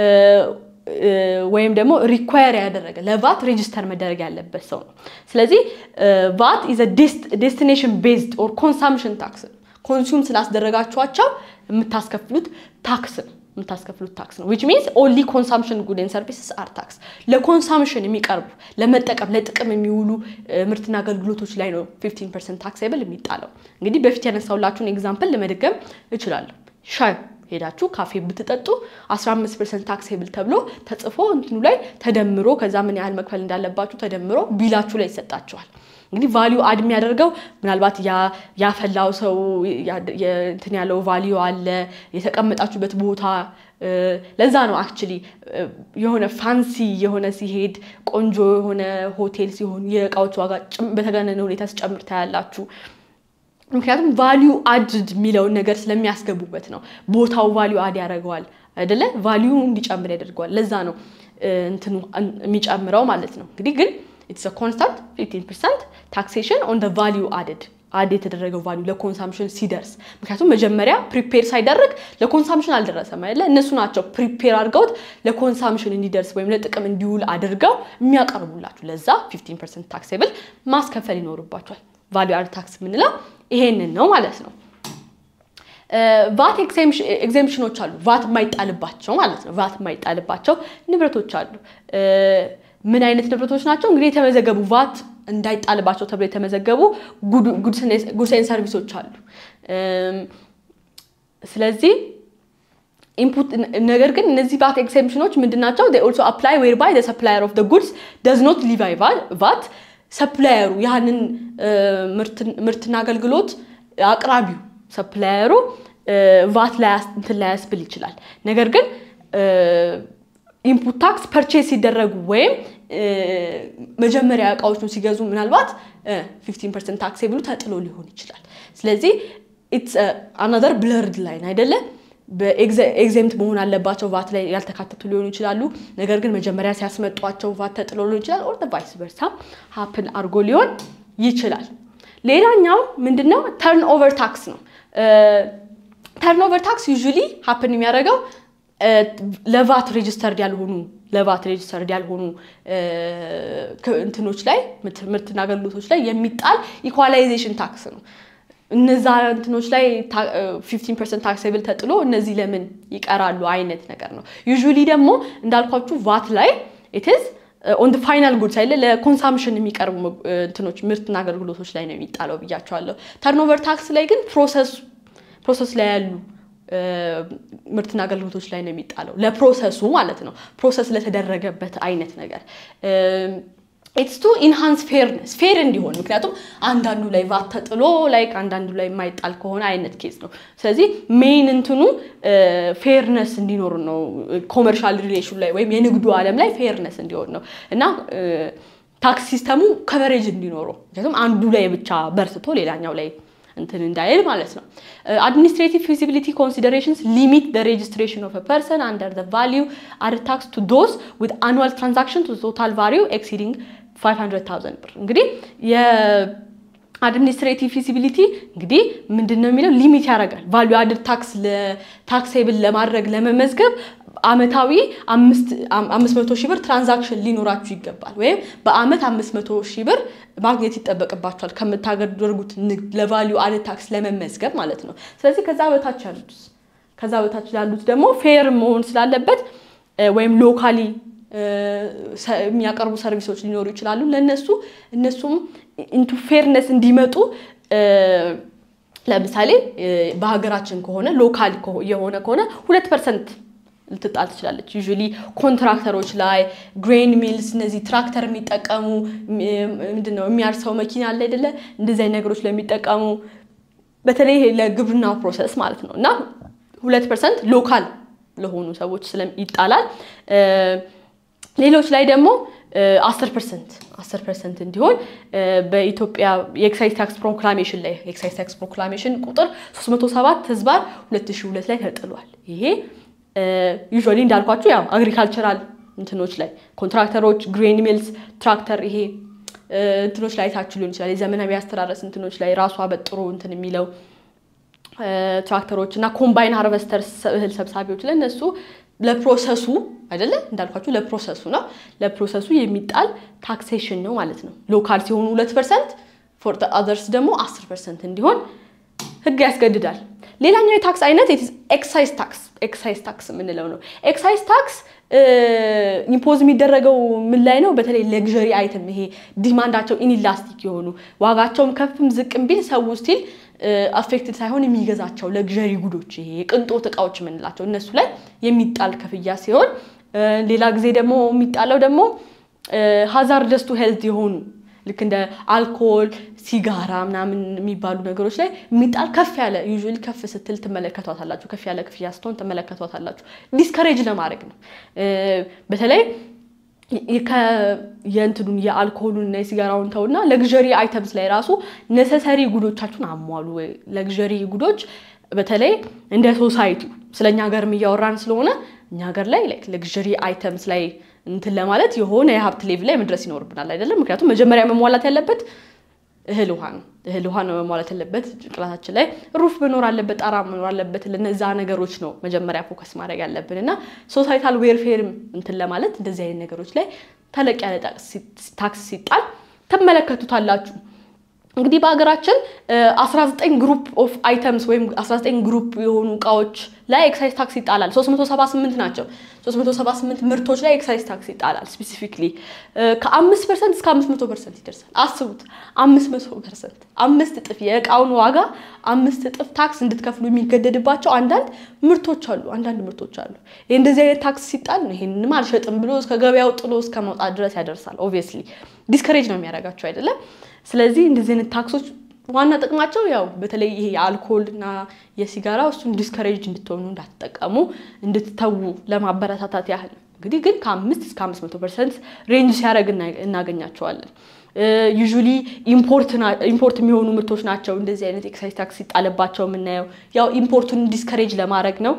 ወይም ደግሞ ሪኳየር ያደረገ ለቫት ሬጂስተር መደረግ ያለበት ሰው ነው። ስለዚህ ቫት ኢዝ ዴስቲኔሽን ቤዝድ ኦር ኮንሳምሽን ታክስ ኮንሱም ስላስደረጋችኋቸው የምታስከፍሉት ታክስ ነው የምታስከፍሉት ታክስ ነው ዊች ሚንስ ኦንሊ ኮንሳምሽን ጉድ ኤንድ ሰርቪስስ አር ታክስ ለኮንሳምሽን የሚቀርቡ ለመጠቀም ለጥቅም የሚውሉ ምርትና አገልግሎቶች ላይ ነው 15 ፐርሰንት ታክሴብል የሚጣለው። እንግዲህ በፊት ያነሳውላችሁን ኤግዛምፕል ለመድገም እችላለሁ። ሻይ ሄዳችሁ ካፌ ብትጠጡ 15 ፐርሰንት ታክሴብል ተብሎ ተጽፎ እንትኑ ላይ ተደምሮ ከዛ ምን ያህል መክፈል እንዳለባችሁ ተደምሮ ቢላችሁ ላይ ይሰጣችኋል። እንግዲህ ቫሊዩ አድ የሚያደርገው ምናልባት ያፈላው ሰው እንትን ያለው ቫሊዩ አለ፣ የተቀመጣችሁበት ቦታ። ለዛ ነው አክቹሊ የሆነ ፋንሲ የሆነ ሲሄድ ቆንጆ የሆነ ሆቴል ሲሆን የእቃዎች ዋጋ በተጋነነ ሁኔታ ሲጨምር ታያላችሁ። ምክንያቱም ቫሊዩ አድድ የሚለውን ነገር ስለሚያስገቡበት ነው። ቦታው ቫሊዩ አድ ያደርገዋል አይደለ? ቫሊዩ እንዲጨምር ያደርገዋል። ለዛ ነው እንትኑ የሚጨምረው ማለት ነው። እንግዲህ ግን ኢትስ ኮንስታንት 15 ፐርሰንት ታክሴሽን ኦን ደ ቫሊዩ አድድ አድ የተደረገው ቫሊዩ ለኮንሳምሽን ሲደርስ። ምክንያቱም መጀመሪያ ፕሪፔር ሳይደረግ ለኮንሳምሽን አልደረሰም አይደለ? እነሱ ናቸው ፕሪፔር አድርገውት ለኮንሳምሽን እንዲደርስ ወይም ለጥቅም እንዲውል አድርገው የሚያቀርቡላችሁ። ለዛ 15 ፐርሰንት ታክሴብል ማስከፈል ይኖርባቸዋል። ቫሊዩ አድ ታክስ የምንለው ይሄንን ነው ማለት ነው። ቫት ኤግዜምሽኖች አሉ። ቫት የማይጣልባቸው ማለት ነው። ቫት የማይጣልባቸው ንብረቶች አሉ። ምን አይነት ንብረቶች ናቸው? እንግዲህ የተመዘገቡ ቫት እንዳይጣልባቸው ተብሎ የተመዘገቡ ጉድስን ሰርቪሶች አሉ። ስለዚህ ኢንፑት ነገር ግን እነዚህ ቫት ኤግዜምሽኖች ምንድን ናቸው? ኦልሶ አፕላይ ዌር ባይ ሰፕላየር ኦፍ ጉድስ ደዝ ኖት ሊቫይ ቫት ሰፕላየሩ ያንን ምርትና አገልግሎት አቅራቢው ሰፕላየሩ ቫት እንትን ላያስብል ይችላል። ነገር ግን ኢንፑት ታክስ ፐርቼስ ሲደረጉ ወይም መጀመሪያ እቃዎቹን ሲገዙ ምናልባት 15 ፐርሰንት ታክስ ብሉ ተጥሎ ሊሆን ይችላል። ስለዚህ ኢትስ አናዘር ብለርድ ላይን አይደለ? በኤግዜምት መሆን አለባቸው ቫት ላይ ያልተካተቱ ሊሆኑ ይችላሉ። ነገር ግን መጀመሪያ ሲያስመጧቸው ቫት ተጥሎ ሊሆን ይችላል። ኦር ቫይስ በርሳ ሀፕን አድርጎ ሊሆን ይችላል። ሌላኛው ምንድነው? ተርን ኦቨር ታክስ ነው። ተርን ኦቨር ታክስ ዩዥሊ ሀፕን የሚያደርገው ለቫት ሬጅስተርድ ያልሆኑ ለቫት ሬጅስተርድ ያልሆኑ እንትኖች ላይ ምርትና አገልግሎቶች ላይ የሚጣል ኢኳላይዜሽን ታክስ ነው። እነዛ እንትኖች ላይ 15 ፐርሰንት ታክሴብል ተጥሎ እነዚህ ለምን ይቀራሉ አይነት ነገር ነው። ዩዥሊ ደግሞ እንዳልኳችሁ ቫት ላይ ኢትዝ ኦን ፋይናል ጉድስ አይደለ ለኮንሳምሽን የሚቀርቡ እንትኖች ምርትና አገልግሎቶች ላይ ነው የሚጣለው ብያቸዋለሁ። ተርኖቨር ታክስ ላይ ግን ፕሮሰስ ላይ ያሉ ምርትና አገልግሎቶች ላይ ነው የሚጣለው ለፕሮሰሱ ማለት ነው። ፕሮሰስ ለተደረገበት አይነት ነገር ኢትስ ቱ ኢንሃንስ ፌርነስ ፌር እንዲሆን ምክንያቱም አንዳንዱ ላይ ቫት ተጥሎ ላይ አንዳንዱ ላይ የማይጣል ከሆነ አይነት ኬዝ ነው። ስለዚህ ሜይን እንትኑ ፌርነስ እንዲኖር ነው። ኮመርሻል ሪሌሽን ላይ ወይም የንግዱ ዓለም ላይ ፌርነስ እንዲሆን ነው እና ታክስ ሲስተሙ ከቨሬጅ እንዲኖረው ምክንያቱም አንዱ ላይ ብቻ በርትቶ ሌላኛው ላይ እንትን እንዳይል ማለት ነው። አድሚኒስትሬቲቭ ፊዚቢሊቲ ኮንሲደሬሽንስ ሊሚት ደ ሬጅስትሬሽን ኦፍ ፐርሰን አንደር ደ ቫሊዩ አድ ታክስ ቱ ዶዝ ዊዝ አኑዋል ትራንዛክሽን ቱ ቶታል ቫሊዩ ኤክሲዲንግ 500,000 ብር እንግዲህ አድሚኒስትሬቲቭ ፊዚቢሊቲ እንግዲህ ምንድን ነው የሚለው ሊሚት ያደርጋል። ቫሊዩ አድድ ታክስ ታክሴብል ለማድረግ ለመመዝገብ አመታዊ አምስት መቶ ሺህ ብር ትራንዛክሽን ሊኖራችሁ ይገባል። ወይም በአመት አምስት መቶ ሺህ ብር ማግኘት ይጠበቅባቸዋል ከምታደርጉት ንግድ ለቫሊዩ አድድ ታክስ ለመመዝገብ ማለት ነው። ስለዚህ ከዛ በታች ያሉት ከዛ በታች ያሉት ደግሞ ፌር መሆን ስላለበት ወይም ሎካሊ የሚያቀርቡ ሰርቪሶች ሊኖሩ ይችላሉ። ለነሱ እነሱም ኢንቱ ፌርነስ እንዲመጡ ለምሳሌ በሀገራችን ከሆነ ሎካል የሆነ ከሆነ ሁለት ፐርሰንት ልትጣል ትችላለች። ዩዥሊ ኮንትራክተሮች ላይ ግሬን ሚልስ፣ እነዚህ ትራክተር የሚጠቀሙ ምንድነው የሚያርሰው መኪና አለ አይደለ? እንደዚህ አይነት ነገሮች ለሚጠቀሙ በተለይ ለግብርናው ፕሮሰስ ማለት ነው እና ሁለት ፐርሰንት ሎካል ለሆኑ ሰዎች ይጣላል። ሌሎች ላይ ደግሞ አስር ፐርሰንት አስር ፐርሰንት እንዲሆን በኢትዮጵያ የኤክሳይዝ ታክስ ፕሮክላሜሽን ላይ የኤክሳይዝ ታክስ ፕሮክላሜሽን ቁጥር 307 ህዝባር 2002 ላይ ተጥሏል። ይሄ ዩዥዋሊ እንዳልኳችሁ ያው አግሪካልቸራል እንትኖች ላይ ኮንትራክተሮች፣ ግሬን ሚልስ፣ ትራክተር ይሄ እንትኖች ላይ ታችሁ ሊሆን ይችላል። የዘመናዊ አስተራረስ እንትኖች ላይ ራሱ አበጥሮ እንትን የሚለው ትራክተሮች እና ኮምባይን ሃርቨስተር እህል ሰብሳቢዎች ላይ እነሱ ለፕሮሰሱ አይደለ እንዳልኳችሁ ለፕሮሰሱ ነው። ለፕሮሰሱ የሚጣል ታክሴሽን ነው ማለት ነው። ሎካል ሲሆኑ ሁለት ፐርሰንት ፎር አዘርስ ደግሞ አስር ፐርሰንት እንዲሆን ህግ ያስገድዳል። ሌላኛው የታክስ አይነት ኤክሳይዝ ታክስ ኤክሳይዝ ታክስ የምንለው ነው። ኤክሳይዝ ታክስ ኢምፖዝ የሚደረገው ምን ላይ ነው? በተለይ ለግዠሪ አይተም ይሄ ዲማንዳቸው ኢንኢላስቲክ የሆኑ ዋጋቸውም ከፍም ዝቅም ቢል ሰው ስቲል አፌክትድ ሳይሆን የሚገዛቸው ለግዠሪ ጉዶች ይሄ የቅንጦት እቃዎች የምንላቸው እነሱ ላይ የሚጣል ክፍያ ሲሆን ሌላ ጊዜ ደግሞ የሚጣለው ደግሞ ሀዛርደስ ቱ ሄልት የሆኑ ልክ እንደ አልኮል፣ ሲጋራ ምናምን የሚባሉ ነገሮች ላይ የሚጣል ከፍ ያለ ዩዥዋሊ ከፍ ስትል ትመለከቷታላችሁ። ከፍ ያለ ክፍያ ስትሆን ትመለከቷታላችሁ። ዲስከሬጅ ለማድረግ ነው። በተለይ የእንትኑን የአልኮሉን እና የሲጋራውን ተውና ለግዠሪ አይተምስ ላይ ራሱ ነሰሰሪ ጉዶቻችሁን አሟሉ። ለግዠሪ ጉዶች በተለይ እንደ ሶሳይቲ ስለኛ ሀገርም እያወራን ስለሆነ እኛ ሀገር ላይ ለግዠሪ አይተምስ ላይ እንትን ለማለት የሆነ የሀብት ሌቭል ላይ መድረስ ይኖርብናል አይደለም። ምክንያቱም መጀመሪያ መሟላት ያለበት እህል ውሃ ነው። እህል ውሃ ነው መሟላት ያለበት። ጭንቅላታችን ላይ ሩፍ መኖር አለበት፣ ጣራ መኖር አለበት። ለነዛ ነገሮች ነው መጀመሪያ ፎከስ ማድረግ ያለብን እና ሶሳይታል ዌርፌርም እንትን ለማለት እንደዚህ አይነት ነገሮች ላይ ተለቅ ያለ ታክስ ሲጣል ትመለከቱታላችሁ። እንግዲህ በሀገራችን 19 ግሩፕ ኦፍ አይተምስ ወይም 19 ግሩፕ የሆኑ እቃዎች ላይ ኤክሳይዝ ታክስ ይጣላል። 378 ናቸው። 378 ምርቶች ላይ ኤክሳይዝ ታክስ ይጣላል። ስፔሲፊክሊ ከ5 ፐርሰንት እስከ 500 ፐርሰንት ይደርሳል። አስቡት፣ 500 ፐርሰንት አምስት እጥፍ የእቃውን ዋጋ አምስት እጥፍ ታክስ እንድትከፍሉ የሚገደድባቸው አንዳንድ ምርቶች አሉ። አንዳንድ ምርቶች አሉ። ይህ እንደዚህ አይነት ታክስ ሲጣል ነው ይሄንንም አልሸጥም ብሎ እስከ ገበያው ጥሎ እስከ መውጣት ድረስ ያደርሳል። ኦብቪየስሊ ዲስከሬጅ ነው የሚያደርጋቸው አይደለም። ስለዚህ እንደዚህ አይነት ታክሶች ዋና ጥቅማቸው ያው በተለይ ይሄ የአልኮል እና የሲጋራ እሱን ዲስከሬጅ እንድትሆኑ እንዳትጠቀሙ እንድትተዉ ለማበረታታት ያህል ነው። እንግዲህ ግን ከአምስት እስከ አምስት መቶ ፐርሰንት ሬንጅ ሲያደርግ እናገኛቸዋለን። ዩዥሊ ኢምፖርት የሚሆኑ ምርቶች ናቸው እንደዚህ አይነት ኤክሳይዝ ታክስ ሲጣልባቸው የምናየው ያው ኢምፖርቱን ዲስከሬጅ ለማድረግ ነው።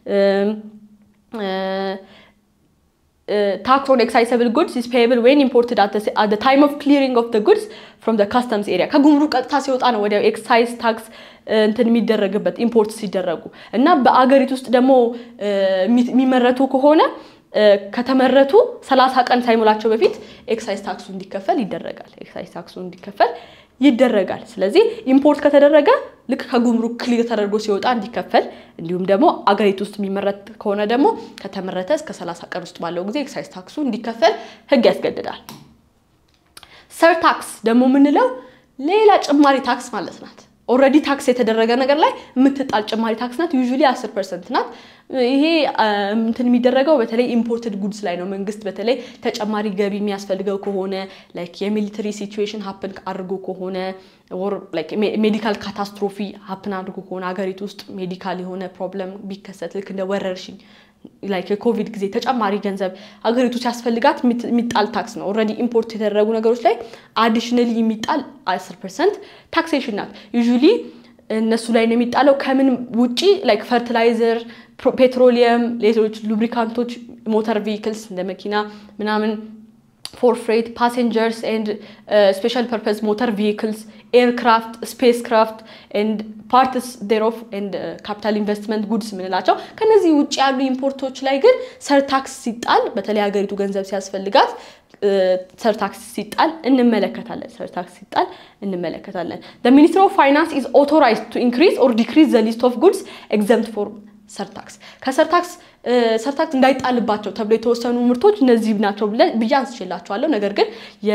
ታክስ ኦን ኤክሳይሰብል ጉድስ ኢዝ ፔየብል ዌን ኢምፖርትድ አት ዘ ታይም ኦፍ ክሊሪንግ ኦፍ ዘ ጉድስ ፍሮም ዘ ካስተምስ ኤሪያ ከጉምሩክ ቀጥታ ሲወጣ ነው ወዲያው ኤክሳይዝ ታክስ እንትን የሚደረግበት ኢምፖርት ሲደረጉ እና በአገሪቱ ውስጥ ደግሞ የሚመረቱ ከሆነ ከተመረቱ ሰላሳ ቀን ሳይሞላቸው በፊት ኤክሳይዝ ታክሱ እንዲከፈል ይደረጋል። ኤክሳይዝ ታክሱ እንዲከፈል ይደረጋል። ስለዚህ ኢምፖርት ከተደረገ ልክ ከጉምሩክ ክሊር ተደርጎ ሲወጣ እንዲከፈል እንዲሁም ደግሞ አገሪቱ ውስጥ የሚመረት ከሆነ ደግሞ ከተመረተ እስከ ሰላሳ ቀን ውስጥ ባለው ጊዜ ኤክሳይዝ ታክሱ እንዲከፈል ሕግ ያስገድዳል። ሰር ታክስ ደግሞ የምንለው ሌላ ጭማሪ ታክስ ማለት ናት። ኦልሬዲ ታክስ የተደረገ ነገር ላይ የምትጣል ጭማሪ ታክስ ናት። ዩዥሊ አስር ፐርሰንት ናት። ይሄ እንትን የሚደረገው በተለይ ኢምፖርትድ ጉድስ ላይ ነው። መንግስት በተለይ ተጨማሪ ገቢ የሚያስፈልገው ከሆነ ላይክ የሚሊተሪ ሲቹዌሽን ሀፕን አድርጎ ከሆነ ሜዲካል ካታስትሮፊ ሀፕን አድርጎ ከሆነ ሀገሪቱ ውስጥ ሜዲካል የሆነ ፕሮብለም ቢከሰት ልክ እንደ ወረርሽኝ ላይክ የኮቪድ ጊዜ ተጨማሪ ገንዘብ ሀገሪቱ ሲያስፈልጋት የሚጣል ታክስ ነው። ኦልሬዲ ኢምፖርት የተደረጉ ነገሮች ላይ አዲሽነሊ የሚጣል አስር ፐርሰንት ታክሴሽን ናት። ዩዥሊ እነሱ ላይ ነው የሚጣለው። ከምን ውጪ ላይክ ፈርቲላይዘር፣ ፔትሮሊየም፣ ሌሎች ሉብሪካንቶች፣ ሞተር ቪክልስ እንደ መኪና ምናምን ፎር ፍሬት ፓሴንጀርስ ኤንድ ስፔሻል ፐርፐዝ ሞተር ቪክልስ ኤርክራፍት ስፔስ ክራፍት ኤንድ ፓርትስ ዴሮፍ ኤንድ ካፒታል ኢንቨስትመንት ጉድስ የምንላቸው ከነዚህ ውጭ ያሉ ኢምፖርቶች ላይ ግን ሰርታክስ ሲጣል በተለይ ሀገሪቱ ገንዘብ ሲያስፈልጋት ሰርታክስ ሲጣል እንመለከታለን። ሰርታክስ ሲጣል እንመለከታለን። ሚኒስትር ኦፍ ፋይናንስ ኢዝ ኦቶራይዝድ ቱ ኢንክሪዝ ኦር ዲክሪዝ ዘ ሊስት ኦፍ ጉድስ ኤግዘምት ፎር ሰርታክስ ከሰርታክስ ሰርታክስ እንዳይጣልባቸው ተብሎ የተወሰኑ ምርቶች እነዚህ ናቸው ብዬ አንስቼላቸዋለሁ። ነገር ግን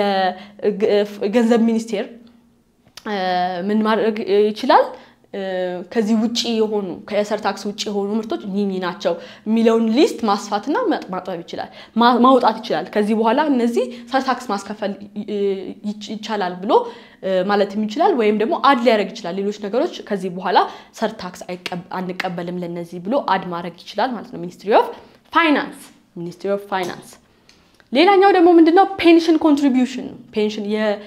የገንዘብ ሚኒስቴር ምን ማድረግ ይችላል? ከዚህ ውጭ የሆኑ ከሰርታክስ ውጭ የሆኑ ምርቶች እኚህ ናቸው የሚለውን ሊስት ማስፋትና ማጥበብ ይችላል፣ ማውጣት ይችላል። ከዚህ በኋላ እነዚህ ሰርታክስ ማስከፈል ይቻላል ብሎ ማለትም ይችላል። ወይም ደግሞ አድ ሊያደርግ ይችላል። ሌሎች ነገሮች ከዚህ በኋላ ሰርታክስ አንቀበልም ለነዚህ ብሎ አድ ማድረግ ይችላል ማለት ነው። ሚኒስትሪ ኦፍ ፋይናንስ ሚኒስትሪ ኦፍ ፋይናንስ። ሌላኛው ደግሞ ምንድነው? ፔንሽን ኮንትሪቢዩሽን ፔንሽን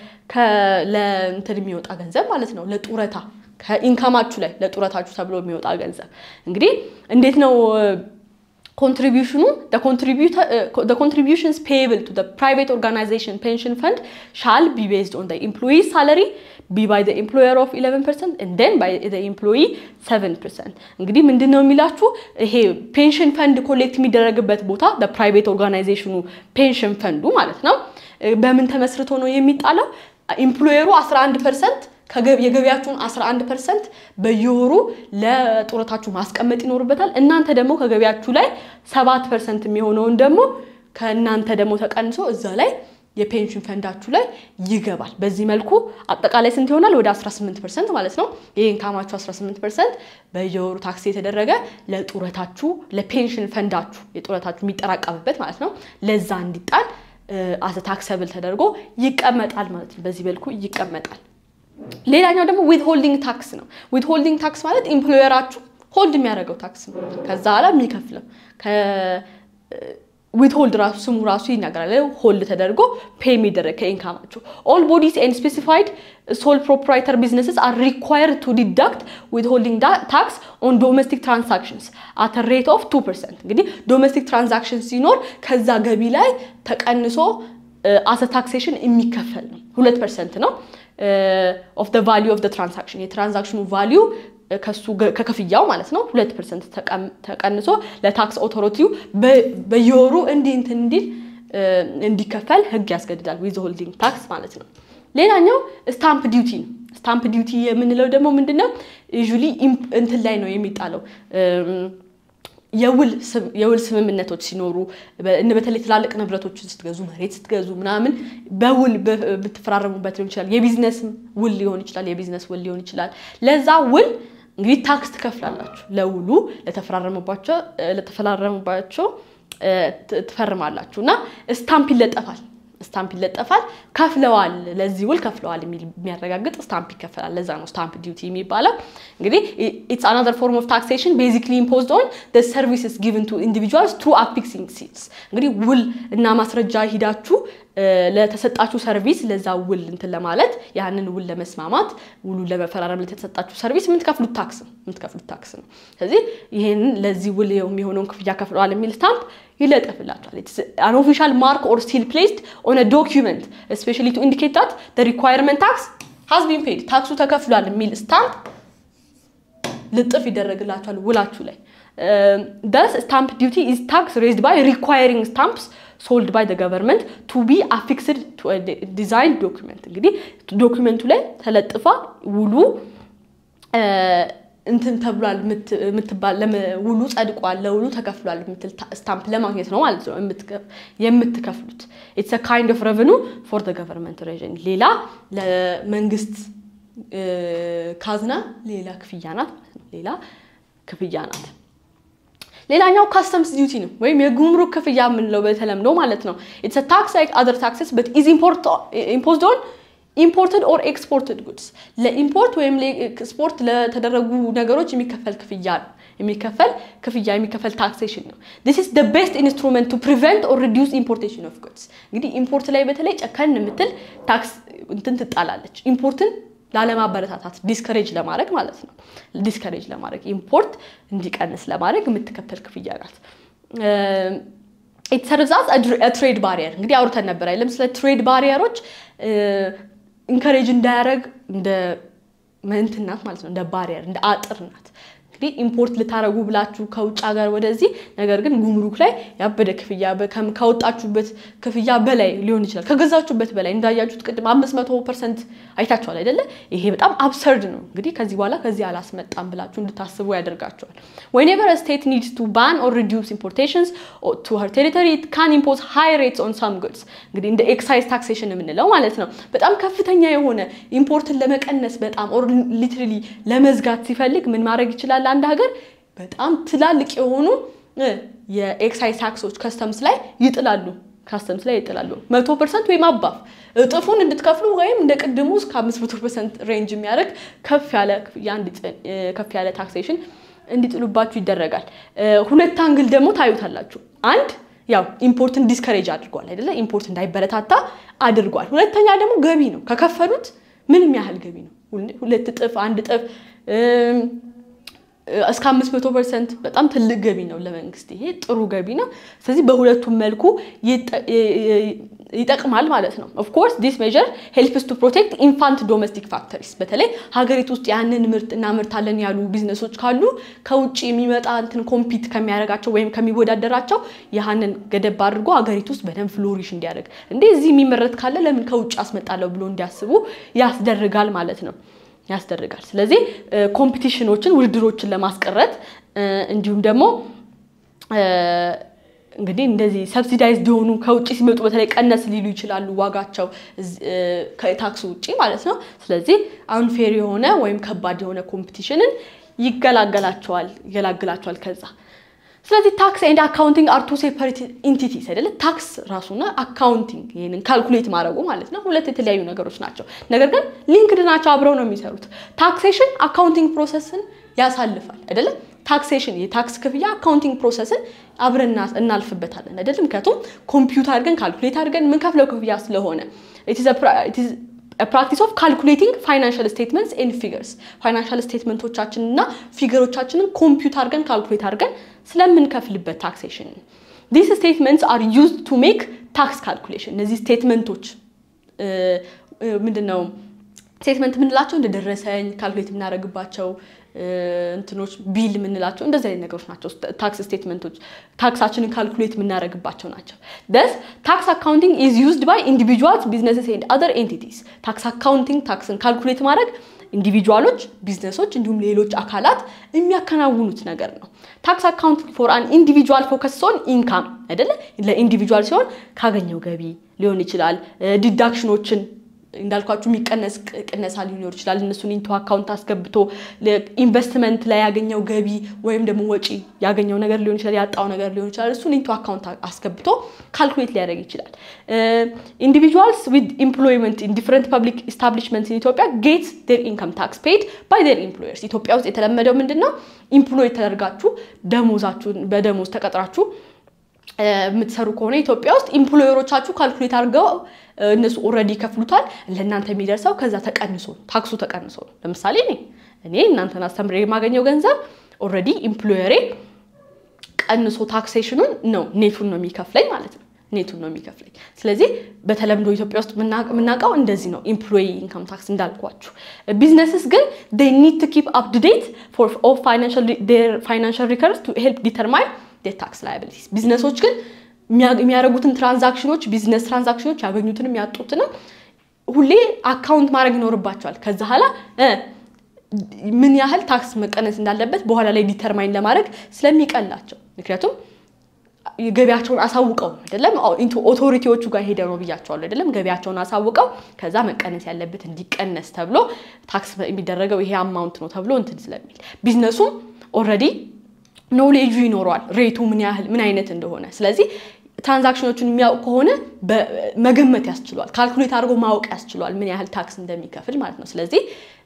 ለእንትን የሚወጣ ገንዘብ ማለት ነው ለጡረታ ከኢንካማችሁ ላይ ለጡረታችሁ ተብሎ የሚወጣ ገንዘብ እንግዲህ እንዴት ነው ኮንትሪቢዩሽኑ ኮንትሪቢዩሽንስ ፔብል ቱ ፕራይቬት ኦርጋናይዜሽን ፔንሽን ፈንድ ሻል ቢ ቤዝድ ኦን ኤምፕሎይ ሳለሪ ቢ ባይ ኤምፕሎየር ኦፍ 11 ፐርሰንት ን ባይ ኤምፕሎይ 7 ፐርሰንት። እንግዲህ ምንድን ነው የሚላችሁ ይሄ ፔንሽን ፈንድ ኮሌክት የሚደረግበት ቦታ ፕራይቬት ኦርጋናይዜሽኑ ፔንሽን ፈንዱ ማለት ነው በምን ተመስርቶ ነው የሚጣለው? ኢምፕሎየሩ 11 ፐርሰንት የገቢያችሁን 11 ፐርሰንት በየወሩ ለጡረታችሁ ማስቀመጥ ይኖርበታል። እናንተ ደግሞ ከገቢያችሁ ላይ 7 ፐርሰንት የሚሆነውን ደግሞ ከእናንተ ደግሞ ተቀንሶ እዛ ላይ የፔንሽን ፈንዳችሁ ላይ ይገባል። በዚህ መልኩ አጠቃላይ ስንት ይሆናል? ወደ 18 ፐርሰንት ማለት ነው። ይህ ኢንካማችሁ 18 ፐርሰንት በየወሩ ታክስ የተደረገ ለጡረታችሁ ለፔንሽን ፈንዳችሁ የጡረታችሁ የሚጠራቀምበት ማለት ነው ለዛ እንዲጣል አዘ ታክሰብል ተደርጎ ይቀመጣል ማለት ነው። በዚህ መልኩ ይቀመጣል። ሌላኛው ደግሞ ዊት ሆልዲንግ ታክስ ነው። ዊት ሆልዲንግ ታክስ ማለት ኢምፕሎየራችሁ ሆልድ የሚያደርገው ታክስ ነው። ከዛ በኋላ የሚከፍለው ዊት ሆልድ ራሱ ስሙ ራሱ ይናገራል። ሆልድ ተደርጎ ፔ የሚደረግ ከኢንካማችሁ ኦል ቦዲስ ኤንድ ስፔሲፋይድ ሶል ፕሮፕራይተር ቢዝነስስ አር ሪኳየርድ ቱ ዲዳክት ዊት ሆልዲንግ ታክስ ኦን ዶሜስቲክ ትራንሳክሽንስ አት ሬት ኦፍ ቱ ፐርሰንት። እንግዲህ ዶሜስቲክ ትራንዛክሽን ሲኖር ከዛ ገቢ ላይ ተቀንሶ አሰ ታክሴሽን የሚከፈል ነው። ሁለት ፐርሰንት ነው ኦፍ ደ ቫሊዩ ኦፍ ደ ትራንዛክሽን የትራንዛክሽኑ ቫሊዩ ከሱ ከክፍያው ማለት ነው ሁለት ፐርሰንት ተቀንሶ ለታክስ ኦቶሪቲው በየወሩ እንዲህ እንትን እንዲል እንዲከፈል ህግ ያስገድዳል። ዊዝ ሆልዲንግ ታክስ ማለት ነው። ሌላኛው ስታምፕ ዲዩቲ ነው። ስታምፕ ዲዩቲ የምንለው ደግሞ ምንድን ነው? ዩዥሊ እንትን ላይ ነው የሚጣለው የውል ስምምነቶች ሲኖሩ በተለይ ትላልቅ ንብረቶችን ስትገዙ መሬት ስትገዙ ምናምን በውል ብትፈራረሙበት ሊሆን ይችላል። የቢዝነስ ውል ሊሆን ይችላል። የቢዝነስ ውል ሊሆን ይችላል። ለዛ ውል እንግዲህ ታክስ ትከፍላላችሁ። ለውሉ ለተፈራረሙባቸው ትፈርማላችሁ እና ስታምፕ ይለጠፋል ስታምፕ ይለጠፋል። ከፍለዋል፣ ለዚህ ውል ከፍለዋል የሚያረጋግጥ ስታምፕ ይከፈላል። ለዛ ነው ስታምፕ ዲዩቲ የሚባለው። እንግዲህ ኢትስ አናዘር ፎርም ኦፍ ታክሴሽን ቤዚክሊ ኢምፖዝድ ኦን ሰርቪስስ ጊቭን ቱ ኢንዲቪጁዋልስ ትሩ አፊክሲንግ ሲልስ። እንግዲህ ውል እና ማስረጃ ሂዳችሁ ለተሰጣችሁ ሰርቪስ ለዛ ውል እንትን ለማለት ያንን ውል ለመስማማት ውሉን ለመፈራረም ለተሰጣችሁ ሰርቪስ የምትከፍሉት ታክስ ነው የምትከፍሉት ታክስ ነው። ስለዚህ ይህንን ለዚህ ውል የሚሆነውን ክፍያ ከፍለዋል የሚል ስታምፕ ይለጠፍላቸዋል። አን ኦፊሻል ማርክ ኦር ስቲል ፕሌስድ ኦን ዶኪመንት ስፔሻሊ ቱ ኢንዲኬት ዳት ሪኳየርመንት ታክስ ሃዝ ቢን ፔድ ታክሱ ተከፍሏል የሚል ስታምፕ ልጥፍ ይደረግላቸዋል ውላችሁ ላይ። ደስ ስታምፕ ዲዩቲ ኢዝ ታክስ ሬዝድ ባይ ሪኳየሪንግ ስታምፕስ ሶልድ ባይ ገቨርንመንት ቱ ቢ አፊክስድ ዲዛይን ዶኪመንት። እንግዲህ ዶኪመንቱ ላይ ተለጥፋ ውሉ እንትን ተብሏል የምትባል ውሉ ጸድቋል፣ ለውሉ ተከፍሏል የምትል ስታምፕ ለማግኘት ነው ማለት ነው የምትከፍሉት። ኢትስ ካይንድ ኦፍ ረቨኑ ፎር ደ ገቨርንመንት ሬዥን። ሌላ ለመንግስት ካዝና ሌላ ክፍያ ናት ማለት ነው። ሌላ ክፍያ ናት። ሌላኛው ካስተምስ ዲዩቲ ነው ወይም የጉምሩክ ክፍያ የምንለው በተለምዶ ማለት ነው። ኢትስ ታክስ ላይክ አዘር ታክስስ በት ኢዝ ኢምፖዝድ ኦን ኢምፖርትድ ኦር ኤክስፖርትድ ጉድስ ለኢምፖርት ወይም ኤክስፖርት ለተደረጉ ነገሮች የሚከፈል ክፍያ ነው የሚከፈል ክፍያ የሚከፈል ታክሴሽን ነው። ዲስ ኢዝ ደ ቤስት ኢንስትሩመንት ቱ ፕሪቨንት ኦር ሪዲዩስ ኢምፖርቴሽን ኦፍ ጉድስ። እንግዲህ ኢምፖርት ላይ በተለይ ጨከን የምትል ታክስ እንትን ትጣላለች። ኢምፖርትን ላለማበረታታት ዲስከሬጅ ለማድረግ ማለት ነው። ዲስከሬጅ ለማድረግ ኢምፖርት እንዲቀንስ ለማድረግ የምትከፈል ክፍያ ናት። ኢትሰርዛዝ ትሬድ ባሪየር እንግዲህ አውርተን ነበር አይደለም? ስለ ትሬድ ባሪየሮች ኢንከሬጅ እንዳያደረግ እንደ እንትን ናት ማለት ነው። እንደ ባሪየር እንደ አጥር ናት። እንግዲህ ኢምፖርት ልታረጉ ብላችሁ ከውጭ ሀገር ወደዚህ ነገር ግን ጉምሩክ ላይ ያበደ ክፍያ ካወጣችሁበት ክፍያ በላይ ሊሆን ይችላል። ከገዛችሁበት በላይ እንዳያችሁት ቅድም አምስት መቶ ፐርሰንት አይታችኋል አይደለ? ይሄ በጣም አብሰርድ ነው። እንግዲህ ከዚህ በኋላ ከዚህ አላስመጣም ብላችሁ እንድታስቡ ያደርጋቸዋል። whenever a state needs to ban or reduce importations to her territory it can impose high rates on some goods እንግዲህ እንደ ኤክሳይዝ ታክሴሽን የምንለው ማለት ነው። በጣም ከፍተኛ የሆነ ኢምፖርትን ለመቀነስ በጣም ኦር ሊትራሊ ለመዝጋት ሲፈልግ ምን ማድረግ ይችላል? አንድ ሀገር በጣም ትላልቅ የሆኑ የኤክሳይዝ ታክሶች ከስተምስ ላይ ይጥላሉ ካስተምስ ላይ ይጥላሉ። መቶ ፐርሰንት ወይም አባፍ እጥፉን እንድትከፍሉ ወይም እንደ ቅድሙ እስከ አምስት መቶ ፐርሰንት ሬንጅ የሚያደርግ ከፍ ያለ ከፍ ያለ ታክሴሽን እንዲጥሉባችሁ ይደረጋል። ሁለት አንግል ደግሞ ታዩታላችሁ። አንድ ያው ኢምፖርትን ዲስከሬጅ አድርጓል አይደለ? ኢምፖርት እንዳይበረታታ አድርጓል። ሁለተኛ ደግሞ ገቢ ነው። ከከፈሉት ምንም ያህል ገቢ ነው። ሁለት እጥፍ፣ አንድ እጥፍ እስከ አምስት መቶ ፐርሰንት በጣም ትልቅ ገቢ ነው ለመንግስት። ይሄ ጥሩ ገቢ ነው። ስለዚህ በሁለቱም መልኩ ይጠቅማል ማለት ነው። ኦፍኮርስ ዲስ ሜዥር ሄልፕስ ቱ ፕሮቴክት ኢንፋንት ዶሜስቲክ ፋክተሪስ። በተለይ ሀገሪቱ ውስጥ ያንን ምርት እናመርታለን ያሉ ቢዝነሶች ካሉ ከውጭ የሚመጣ እንትን ኮምፒት ከሚያደርጋቸው ወይም ከሚወዳደራቸው ያህንን ገደብ አድርጎ ሀገሪቱ ውስጥ በደንብ ፍሎሪሽ እንዲያደርግ እንዴ እዚህ የሚመረት ካለ ለምን ከውጭ አስመጣለሁ ብሎ እንዲያስቡ ያስደርጋል ማለት ነው ያስደርጋል። ስለዚህ ኮምፒቲሽኖችን ውድድሮችን ለማስቀረት እንዲሁም ደግሞ እንግዲህ እንደዚህ ሰብሲዳይዝድ የሆኑ ከውጭ ሲመጡ በተለይ ቀነስ ሊሉ ይችላሉ ዋጋቸው ከታክሱ ውጭ ማለት ነው። ስለዚህ አንፌር የሆነ ወይም ከባድ የሆነ ኮምፒቲሽንን ይገላገላቸዋል ይገላግላቸዋል ከዛ ስለዚህ ታክስ ኤንድ አካውንቲንግ አር ቱ ሴፐሬት ኢንቲቲስ አይደለ? ታክስ ራሱና አካውንቲንግ ይህንን ካልኩሌት ማድረጉ ማለት ነው ሁለት የተለያዩ ነገሮች ናቸው። ነገር ግን ሊንክድ ናቸው፣ አብረው ነው የሚሰሩት። ታክሴሽን አካውንቲንግ ፕሮሰስን ያሳልፋል አይደለ? ታክሴሽን የታክስ ክፍያ አካውንቲንግ ፕሮሰስን አብረን እናልፍበታለን አይደለም? ምክንያቱም ኮምፒውተር አድርገን ካልኩሌት አድርገን የምንከፍለው ክፍያ ስለሆነ ፕራክቲስ ኦፍ ካልኩሌቲንግ ፋይናንሻል ስቴትመንትስ ኤንድ ፊገርስ ፋይናንሻል ስቴትመንቶቻችንን እና ፊገሮቻችንን ኮምፒውተር አድርገን ካልኩሌት አድርገን ስለምንከፍልበት ታክሴሽን ዲስ ስቴትመንትስ አር ዩዝድ ቱ ሜክ ታክስ ካልኩሌሽን። እነዚህ ስቴትመንቶች ምንድን ነው? ስቴትመንት የምንላቸው እንደደረሰኝ ካልኩሌት የምናደርግባቸው እንትኖች ቢል የምንላቸው እንደዚህ አይነት ነገሮች ናቸው። ታክስ ስቴትመንቶች ታክሳችንን ካልኩሌት የምናደርግባቸው ናቸው። ደስ ታክስ አካውንቲንግ ኢዝ ዩዝድ ባይ ኢንዲቪጁዋልስ ቢዝነስስ ኤንድ አዘር ኤንቲቲስ። ታክስ አካውንቲንግ ታክስን ካልኩሌት ማድረግ ኢንዲቪጁዋሎች፣ ቢዝነሶች እንዲሁም ሌሎች አካላት የሚያከናውኑት ነገር ነው። ታክስ አካውንቲንግ ፎር አን ኢንዲቪጁዋል ፎከስ ሲሆን ኢንካም አይደለ? ለኢንዲቪጁዋል ሲሆን ካገኘው ገቢ ሊሆን ይችላል። ዲዳክሽኖችን እንዳልኳችሁ የሚቀነስ ቅነሳ ሊኖር ይችላል። እነሱን ኢንቶ አካውንት አስገብቶ ኢንቨስትመንት ላይ ያገኘው ገቢ ወይም ደግሞ ወጪ ያገኘው ነገር ሊሆን ይችላል፣ ያጣው ነገር ሊሆን ይችላል። እሱን ኢንቶ አካውንት አስገብቶ ካልኩሌት ሊያደርግ ይችላል። ኢንዲቪጁዋልስ ዊዝ ኢምፕሎይመንት ኢን ዲፍረንት ፐብሊክ ኢስታብሊሽመንትስ ኢን ኢትዮጵያ ጌት ዴር ኢንካም ታክስ ፔድ ባይ ዴር ኢምፕሎየርስ። ኢትዮጵያ ውስጥ የተለመደው ምንድን ነው? ኢምፕሎይ ተደርጋችሁ ደሞዛችሁን በደሞዝ ተቀጥራችሁ የምትሰሩ ከሆነ ኢትዮጵያ ውስጥ ኢምፕሎየሮቻችሁ ካልኩሌት አድርገው እነሱ ኦልሬዲ ይከፍሉታል። ለእናንተ የሚደርሰው ከዛ ተቀንሶ ታክሱ ተቀንሶ ነው። ለምሳሌ እኔ እኔ እናንተን አስተምሬ የማገኘው ገንዘብ ኦልሬዲ ኢምፕሎየሬ ቀንሶ ታክሴሽኑን ነው ኔቱን ነው የሚከፍለኝ ማለት ነው። ኔቱን ነው የሚከፍለኝ። ስለዚህ በተለምዶ ኢትዮጵያ ውስጥ የምናውቀው እንደዚህ ነው፣ ኢምፕሎይ ኢንካም ታክስ እንዳልኳችሁ። ቢዝነስስ ግን ዴይ ኒድ ቱ ኪፕ አፕ ቱ ዴት ፎር ኦል ፋይናንሻል ሪከርድስ ቱ ሄልፕ ዲተርማይን ዴር ታክስ ላያቢሊቲስ። ቢዝነሶች ግን የሚያደርጉትን ትራንዛክሽኖች ቢዝነስ ትራንዛክሽኖች ያገኙትንም ያጡትንም ሁሌ አካውንት ማድረግ ይኖርባቸዋል። ከዛ ኋላ ምን ያህል ታክስ መቀነስ እንዳለበት በኋላ ላይ ዲተርማይን ለማድረግ ስለሚቀላቸው ምክንያቱም ገቢያቸውን አሳውቀው አይደለም ኦቶሪቲዎቹ ጋር ሄደ ነው ብያቸዋለሁ አይደለም ገቢያቸውን አሳውቀው ከዛ መቀነስ ያለበት እንዲቀነስ ተብሎ ታክስ የሚደረገው ይሄ አማውንት ነው ተብሎ እንትን ስለሚል ቢዝነሱም ኦልሬዲ ኖሌጁ ይኖረዋል ሬቱ ምን ያህል ምን አይነት እንደሆነ ስለዚህ ትራንዛክሽኖቹን የሚያውቅ ከሆነ መገመት ያስችሏል ካልኩሌት አድርጎ ማወቅ ያስችሏል ምን ያህል ታክስ እንደሚከፍል ማለት ነው ስለዚህ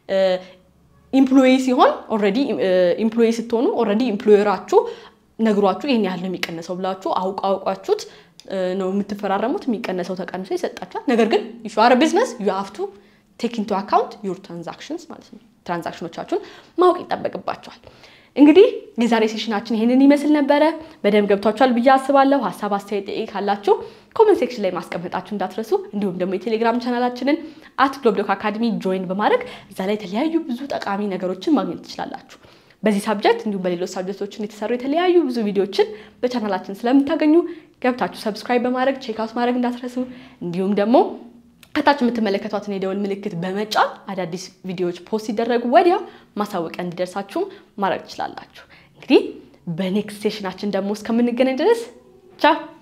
ኢምፕሎይ ሲሆን ኦልሬዲ ኢምፕሎይ ስትሆኑ ኦልሬዲ ኢምፕሎየራችሁ ነግሯችሁ ይህን ያህል ነው የሚቀነሰው ብላችሁ አውቅ አውቋችሁት ነው የምትፈራረሙት። የሚቀነሰው ተቀንሶ ይሰጣችኋል። ነገር ግን ዩ አር ቢዝነስ ዩ ሃቭ ቱ ቴክ ኢንቱ አካውንት ዩር ትራንዛክሽንስ ማለት ነው። ትራንዛክሽኖቻችሁን ማወቅ ይጠበቅባቸዋል። እንግዲህ የዛሬ ሴሽናችን ይሄንን ይመስል ነበረ። በደንብ ገብቷችኋል ብዬ አስባለሁ። ሀሳብ አስተያየት፣ ጥያቄ ካላችሁ ኮመንት ሴክሽን ላይ ማስቀመጣችሁ እንዳትረሱ። እንዲሁም ደግሞ የቴሌግራም ቻናላችንን አት ግሎብዶክ አካደሚ ጆይን በማድረግ እዛ ላይ የተለያዩ ብዙ ጠቃሚ ነገሮችን ማግኘት ትችላላችሁ። በዚህ ሳብጀክት እንዲሁም በሌሎች ሳብጀክቶችን የተሰሩ የተለያዩ ብዙ ቪዲዮችን በቻናላችን ስለምታገኙ ገብታችሁ ሰብስክራይብ በማድረግ ቼክ አውት ማድረግ እንዳትረሱ። እንዲሁም ደግሞ ከታች የምትመለከቷትን የደወል ምልክት በመጫን አዳዲስ ቪዲዮዎች ፖስት ሲደረጉ ወዲያው ማሳወቂያ እንዲደርሳችሁ ማድረግ ትችላላችሁ። እንግዲህ በኔክስት ሴሽናችን ደግሞ እስከምንገናኝ ድረስ ቻው።